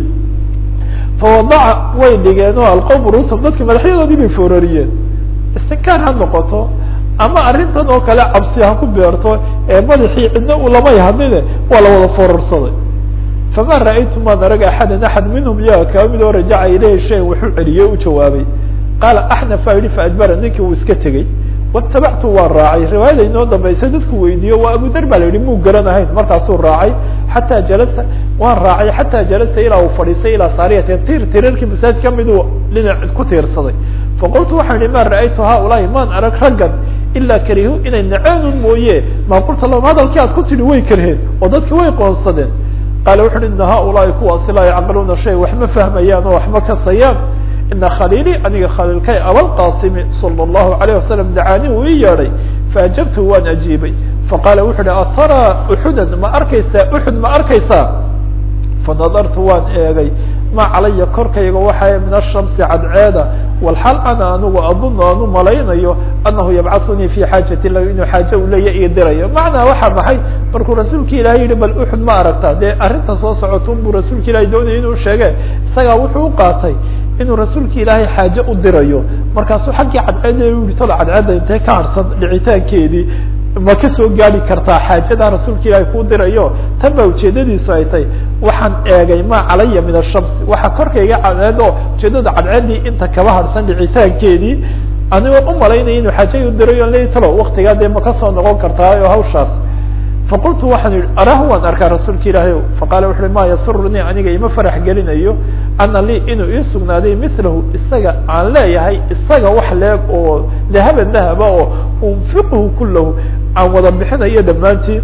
fawadaca way dhigeen oo alqowm rusum dadki madaxyadoodii bay foorariyeen istinkaar ha noqoto ama arrintan oo kale cabsi ha ku beerto ee madaxii cidna u lamay hadline waa la wada foorarsaday fama ra'aytu maan arag axadan axad minhum iyaga kaba mid oo rajaca ilayhi shayan wuxuu celiyey u jawaabay qaala axnaf aa yihi faadbara ninkii uu iska tegey watabactu waan raacay riwaayada inoo dambaysa dadku weydiiyo waa abudar ba la yihi muu garanahayn markaasuu raacay xataa jalasa waan raacay xataa jalasa ilaa uu fadhiistay ilaa saariyatin tir tirarkii masaajid kamiduu dhinac ku tiirsaday faqultu waxaan ihi ma ra'aytu haaulaai maan arag raggan ilaa karihu inay naceenun mooye maa qulta lahum hadalkii aad ku tidhi way karheen oo dadki way qoonsadeen qaala wuxu uhi ina haaulaai kuwaasi laa yacqiluuna shay wax ma fahmayaan oo wax ma kasayaan ina khaliili aniga khaliilkay abalqasimi sala allahu alayh wasalam dacaani uu ii yeedhay faajabtu waan ajiibay faqaala wuxu uhi ataraa uxudan ma arkaysaa uxud ma arkaysaa fanadartu waan eegay ma calaya korkayga waxaa min ashamsi cadceeda walxal ana anigu adunu aanu malaynayo anahu yabcaثunii fi xaajati la inuu xaaje u leeya ii dirayo macnaa waxa maxay markuu rasuulka ilahay yihi bal uxud ma aragtaa dee arrinta soo socotun buu rasuulka ilahay doonaya inuu sheege isagaa wuxuu u qaatay inuu rasuulka ilaahay xaaje u dirayo markaasuu xaggii cadceeda u yihi tolo cadceedda intee ka harsan dhicitaankeedii ma ka soo gaadi kartaa xaajada rasuulka ilaahay kuu dirayo tan baa ujeedadiisu ay tay waxaan eegay ma calaya min ashamsi waxa korkayga cadceed oo ujeedada cadceeddii inta kaba harsan dhicitaankeedii anigoo u malaynaya inuu xaajay u diray on le talo waktigaa dee ma ka soo noqon kartaa oo hawshaas faqultu waxaan yihi arahu waan arkaa rasuulka ilaahay faqaala wuxu uhi ma yasurunii aniga ima farax gelinayo ana lii inuu ii sugnaaday milahu isaga aan leeyahay isaga wax leeg oo dahaban dahaba oo unfiquhu kulahu aan wada bixinayo dhammaantii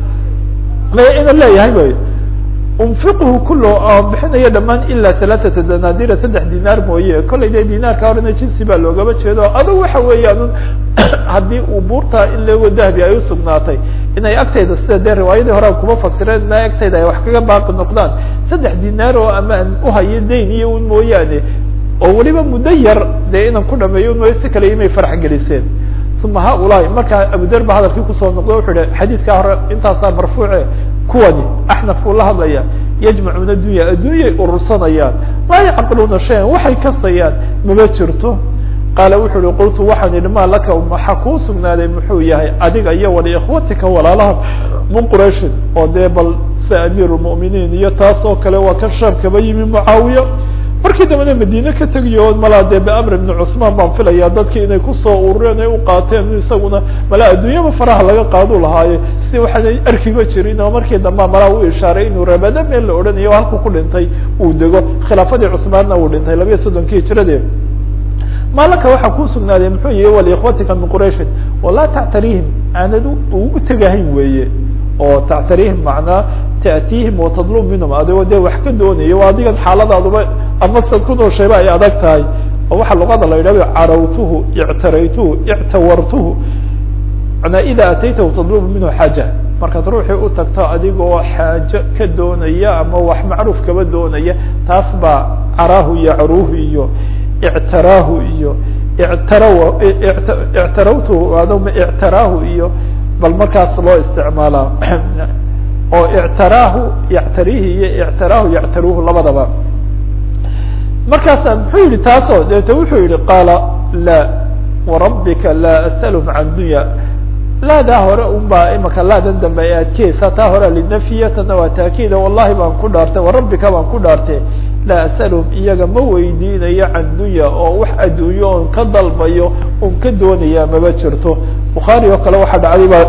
maya ina leeyahay bay unfiquhu kulahu aan bixinayo dhamaan ilaa halaaثata danadira saddex dinaar mooye kollay dee dinaarka horena jinsi baa loogaba jeedo adag waxa weeyaan haddii uu buurtaa in leego dahabi ay usugnaatay inay agtayda sida dee riwaayadii hore kuma fasireen ina agtayda ay wax kaga baaqi noqdaan saddex dinaar oo ama aan uhayo dayn iyo un mooyaane oo weliba muddo yar dee inaan ku dhameeyo un mooye si kale imay farax geliseen uma haulaai markaa abuder ba hadalkii kusoo noqdo wuxuu hi xadiidkaa hore intaasaa marfuuce kuwani axnaf uu la hadlaya yajmacuuna dunya adduunyay urursanayaan laa yacqiluuna shayan waxay kasayaan mama jirto qaala wuxu uhi qultu waxaan idhi ma laka maxa kuu sugnaaday muxuu yahay adiga iyo waliikhwatika walaalaha min qurayshin oo dee bal sida amiir lmu'miniin iyo taas oo kale waa ka shaam kaba yimi mucaawiya markii dambena madiine ka tegiyo malaa dee beamr ibni cusmaan baan filaya dadkii inay kusoo urureen ay u qaateen isaguna malaa adduunyaba faraha laga qaadu lahaaye si waxaanay arkiba jirin oo markii dambea malaa u ishaaray inuu rabada meel la odhanayo halku ku dhintay uu dego khilaafadii cusmaanna uu dhintay labiya soddonkii hijradee maalaka waxaa kuu sugnaaday muxuu yihi waliikhwatika min qurayshin walaa tactarihim aanad ugu tegahayn weeye oo tactarihim macnaa ta'tiihim watadlub minhum adigoo dee wax ka doonayo adigan xaaladaaduba ama sad ku nooshayba ay adag tahay oo waxaa luqada la yidhahdo carawtuhu ictaraytuhu ictawartuhu manaa ida ataytahu tadlubu minhu xaaja markaad ruuxii u tagto adigoo xaajo ka doonaya ama wax macruuf kaba doonaya taas baa caraahu iyo caruuhu iyo ictaraahu iyo ictaraw ictarawtuhu adoma ictaraahu iyo bal markaas loo isticmaalaa oo ictaraahu yactarihi iyo ictaraahu yactaruuhu labadaba markaasa muxuu yihi taasoo deeta wuxuu yihi qaala la warabbika laa asalhum can dunya laadaa hore un baa imaka laadan dambe ay adkeysa taa hore linafyiya tana waa taakiida wallahi baan ku dhaartay warabbika baan ku dhaartay laa asalhum iyaga ma weydiinayo can dunya oo wax adduunyo oon ka dalbayo un ka doonaya maba jirto bukhaari oo kale waxaa dhacday ba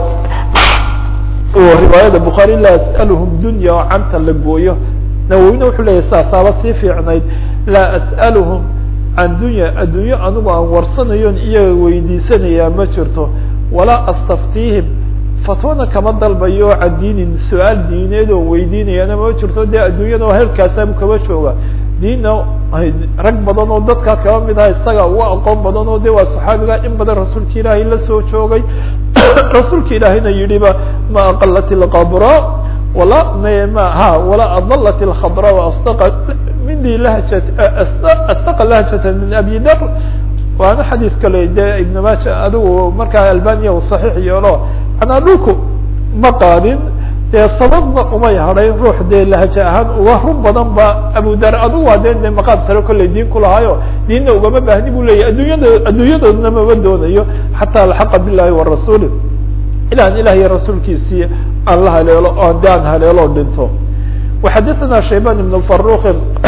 riwaayada bukhaari laa as'aluhum dunya oo canta la gooyo nawowina wuxuu leyahy saasaaba sii fiicnayd laa as'aluhum can dunya addunyo anigu aan warsanayon iyaga weydiisanayaa ma jirto walaa astaftiihim fatwana kama dalbayo oo can diinin su-aal diineed oo weydiinayana ma jirto dee adduunyada oo heerkaasabu kaba jooga diinna rag badan oo dadkaa kaba mid aha isaga uga aqoon badan oo de waa saxaabiga in badan rasuulka ilaahay la soo joogay rasuulka ilaahayna yidhiba ma aqalat ilqabra wala ma ha wala adalat ilkhadra astaqa mindi lahjat astaqa lahjata min abi dar waana xadiid kale de ibn maja adigu markaa albaniya u saxiix yeelo manaa dhulku ma qaadin dee sababna umay hadhayn ruux dee lahaja ahaan uga run badan ba abu dar adigu waa de de maqaad sare kollay diin kulahaayo diinna ugama baahni bu leyahy adduunyada adduunyadoodna mama doonayo xataa alxaqa bilahi warasuuli ilaan ilah iyo rasuulkiisii aan la haleelo oan de aan haleelo dhinto وxadثna شhaybان بن فروk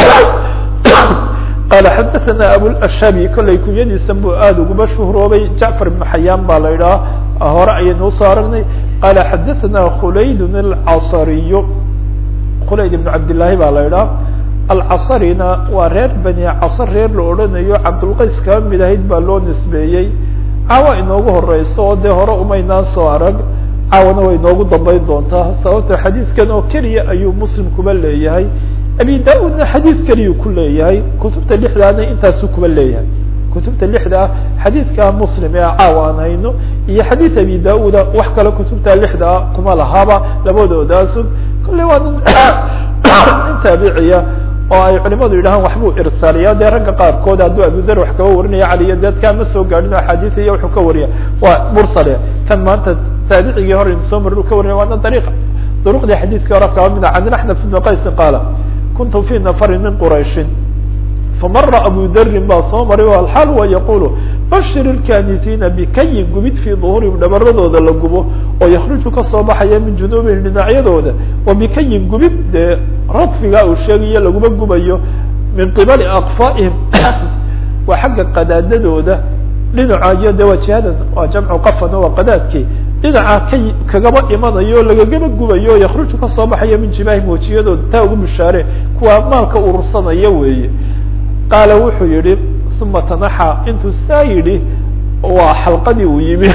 qال xadثna abوlأshabi kollay kunyadiisan bu aad uguba shuhroobay jacفar بن xayaan baa la idhaha hore ayaynu usoo aragnay qala xadثna khulayd الcصriy khulayd بن cabdالlahi baa la idhaha alcصrina waa reer bani casr reer la odhanayo cabdulqays kaba mid ahayd baa loo nisbeeyey caawa inoogu horeyso oo dee hore umaynaan soo arag caawana way inoogu dambeyn doontaa sababta xadiidkan oo keliya ayuu muslim kuba leeyahay abi da-udna xadiid keliyuu ku leeyahay kutubta lixdaana intaasuu kuba leeyahay kutubta lixda ah xadiidka muslim ee caawa aan hayno iyo xadiid abi da-uda wax kale kutubta lixda ah kuma lahaaba labadoodaasu kolley waa nin nin taabiciya oo ay culimadu yidhahaan waxbuu irsaaliya dee ragga qaarkood hadduu abudar wax kaba warinaya caliyo deedkaa ma soo gaadhin o axaadiis iyo wuxuu ka wariya waa mursale kan maanta taabicigii hore soo marin u ka warinaya waana dariiqa duruqdii xadiidkii hore kaba mid a can axnaf ibn qaysin qaala kuntu fi nafarin min qurayshin famara abu darin baa soo maray o alxaal wa yaqulu bashir ilkanisiina bikayin gubid fii duhurihim dhabaradooda la gubo oo yakruju kasoo baxaya min junuubihim dhinacyadooda wa bikayin gubid dee radfiga uu sheegayo laguma gubayo min qibali akfaa'ihim waa xagga qadaadadooda dhinaca iyo de waa jihadan waa jamcu qafan waa qadaadki dhinaca ka kagaba imanayo lagagaba gubayo yakruju kasoo baxaya min jibaahim wejiyadooda taa ugu bishaare kuwa maalka urursanaya weeye qaala wuxuu yihi uma tanaxa intuu saa yidhi waa xalqadii uu yimi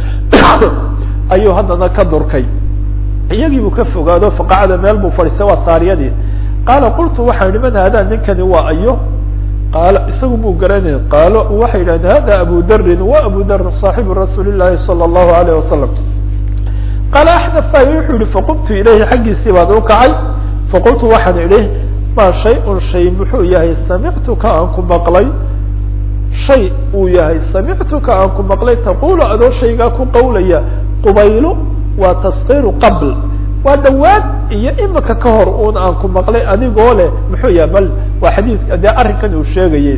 ayuu haddana ka durkay iyagii buu ka fogaado faqacada meel buu fadhiistay waa saariyadii qaala qultu waxaan idhi man haadaa ninkani waa ayo qaala isagu muu garanay qaalo waxay yidhahdeen hada abu darin wa abu dar saaxibu rasuuli llahi salى allahu alayh wasalam qaala axnafay wuxuu yihi faqumtu ilayhi xaggiisii baan u kacay faqultu waxaan idhi ma shay-un shay muxuu yahay samictuka aan ku maqlay shay uu yahay samictuka aan ku maqlay taqulu adoo shaygaa ku qawlaya qubaylo waa taskiru qabl waa dhawaad iyo imika ka hor un aan ku maqlay adigoo leh muxuu yahay bal waa xadiidka dee arrinkan uu sheegayey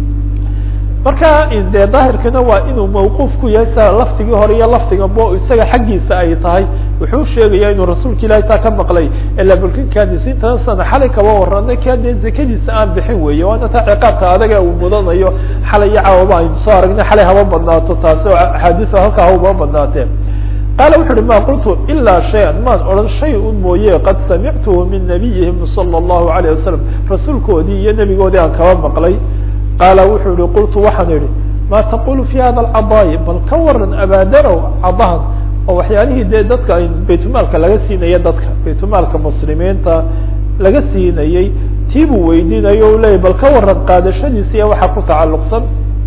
marka dee daahirkana waa inuu mawquuf ku yahay sa laftigii hore iyo laftiga bo isaga xaggiisa ay tahay wuxuu sheegaya inuu rasuulka ilahi taa ka maqlay ila balkinkaadisiintana sana xalay kaba waranay kaa dee zakadiisa aan bixin weeye waana taa ciqaabka adaga uu mudanayo xalay iyo caawaba aynu soo aragnay xalay haba badnaato taasi oo axaadiisa halkaa haba badnaatee qaala wuxu uhi ma qultu ilaa shay-an maan odhan shay un mooye qad samictuhu min nabiyihim sala allahu alayh wasalam rasuulkoodii iyo nebigoodii aan kaba maqlay qaala wuxuu yihi qultu waxaan idhi ma taqulu fi hada alcadaayi bal ka waran abaadarow cadahan oo waxyaalihii dee dadka ay baytulmaalka laga siinaya dadka baytulmaalka muslimiinta laga siinayey tii buu weydiinayo o leyahy bal ka waran qaadashadiisa iyo waxaa ku tacalluqsan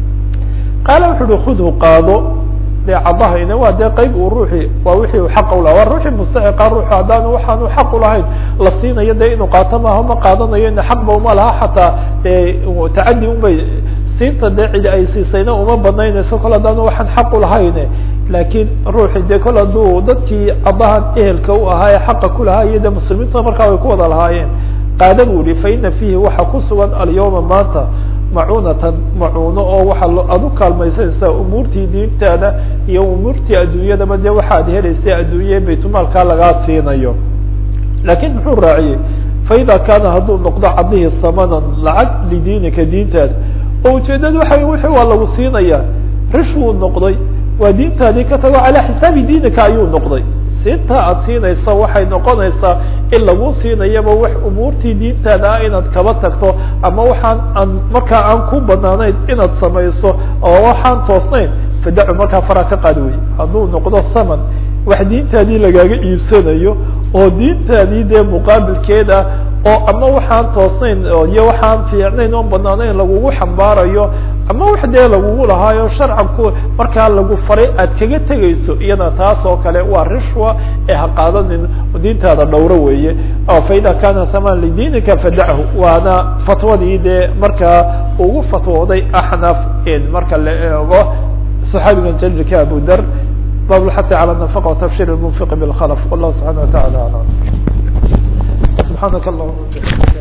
qaala wuxu uhi khudhu qaado de cadahayna waa dee qeyb uu ruuxi waa wixii u xaq ulaha waa ruuxii mustaxiqa ruuxu haddaan waxaanu xaq ulahayn la siinayo de inuu qaato maaha ma qaadanayo ina xaqba uma laha xataa tacadi unbay siinta dee cidi ay siisayna uma banaynayso kol haddaanu waxaan xaq ulahayne laakiin ruuxi de kol hadduu dadkii cadahan ehelka u ahaa ee xaqa kulahaa iyo de muslimiinta markaa way ku wada lahaayeen qaada buu yihi fa ina fiihi waxaa ku sugan alyawma maanta macunatan macuuno oo waxaa aad u kaalmaysanaysaa umuurtii diintaada iyo umuurtii adduunyadaba dee waxaad helaysa adduunye baytulmaalkaa lagaa siinayo laakiin muxuu raaciyey faida kaana hadduu noqdo cadihii samanan lacag lidiinika diintaada oo ujeedadu waxa wixii waa lagu siinaya rish wuu noqday waa diintaadii ka tago calaa xisaabi diinika ayuu noqday siinta aad siinayso waxay noqonaysaa in lagu siinayaba wax umuurtii diintaada ah inaad kaba tagto ama waxaan aan markaa aan ku banaanayn inaad samayso oo waxaan toosnayn fadacu markaa faraa ka qaad wey hadduu noqdo saman wax diintaadii lagaaga iibsanayo oo diintaadii dee muqaabilkeed ah oo ama waxaan toosnayn iyo waxaan fiicnayn oon banaanayn lagugu xambaarayo ama wax dee lagugu lahaayo sharcan ku markaa lagu faray aad kaga tegayso iyada taas oo kale waa rishwa ee ha qaadanin diintaada dhowro weeye faida kana saman lidiinika fadachu waana fatwadii dee markaa ugu fatwooday axnaf marka la eego صxaabigan jalilka abu dar bab lxasi calى nafaqa watafshir munfiq bilkhlf wallah subxana wa taala alam subxaanaka allahuma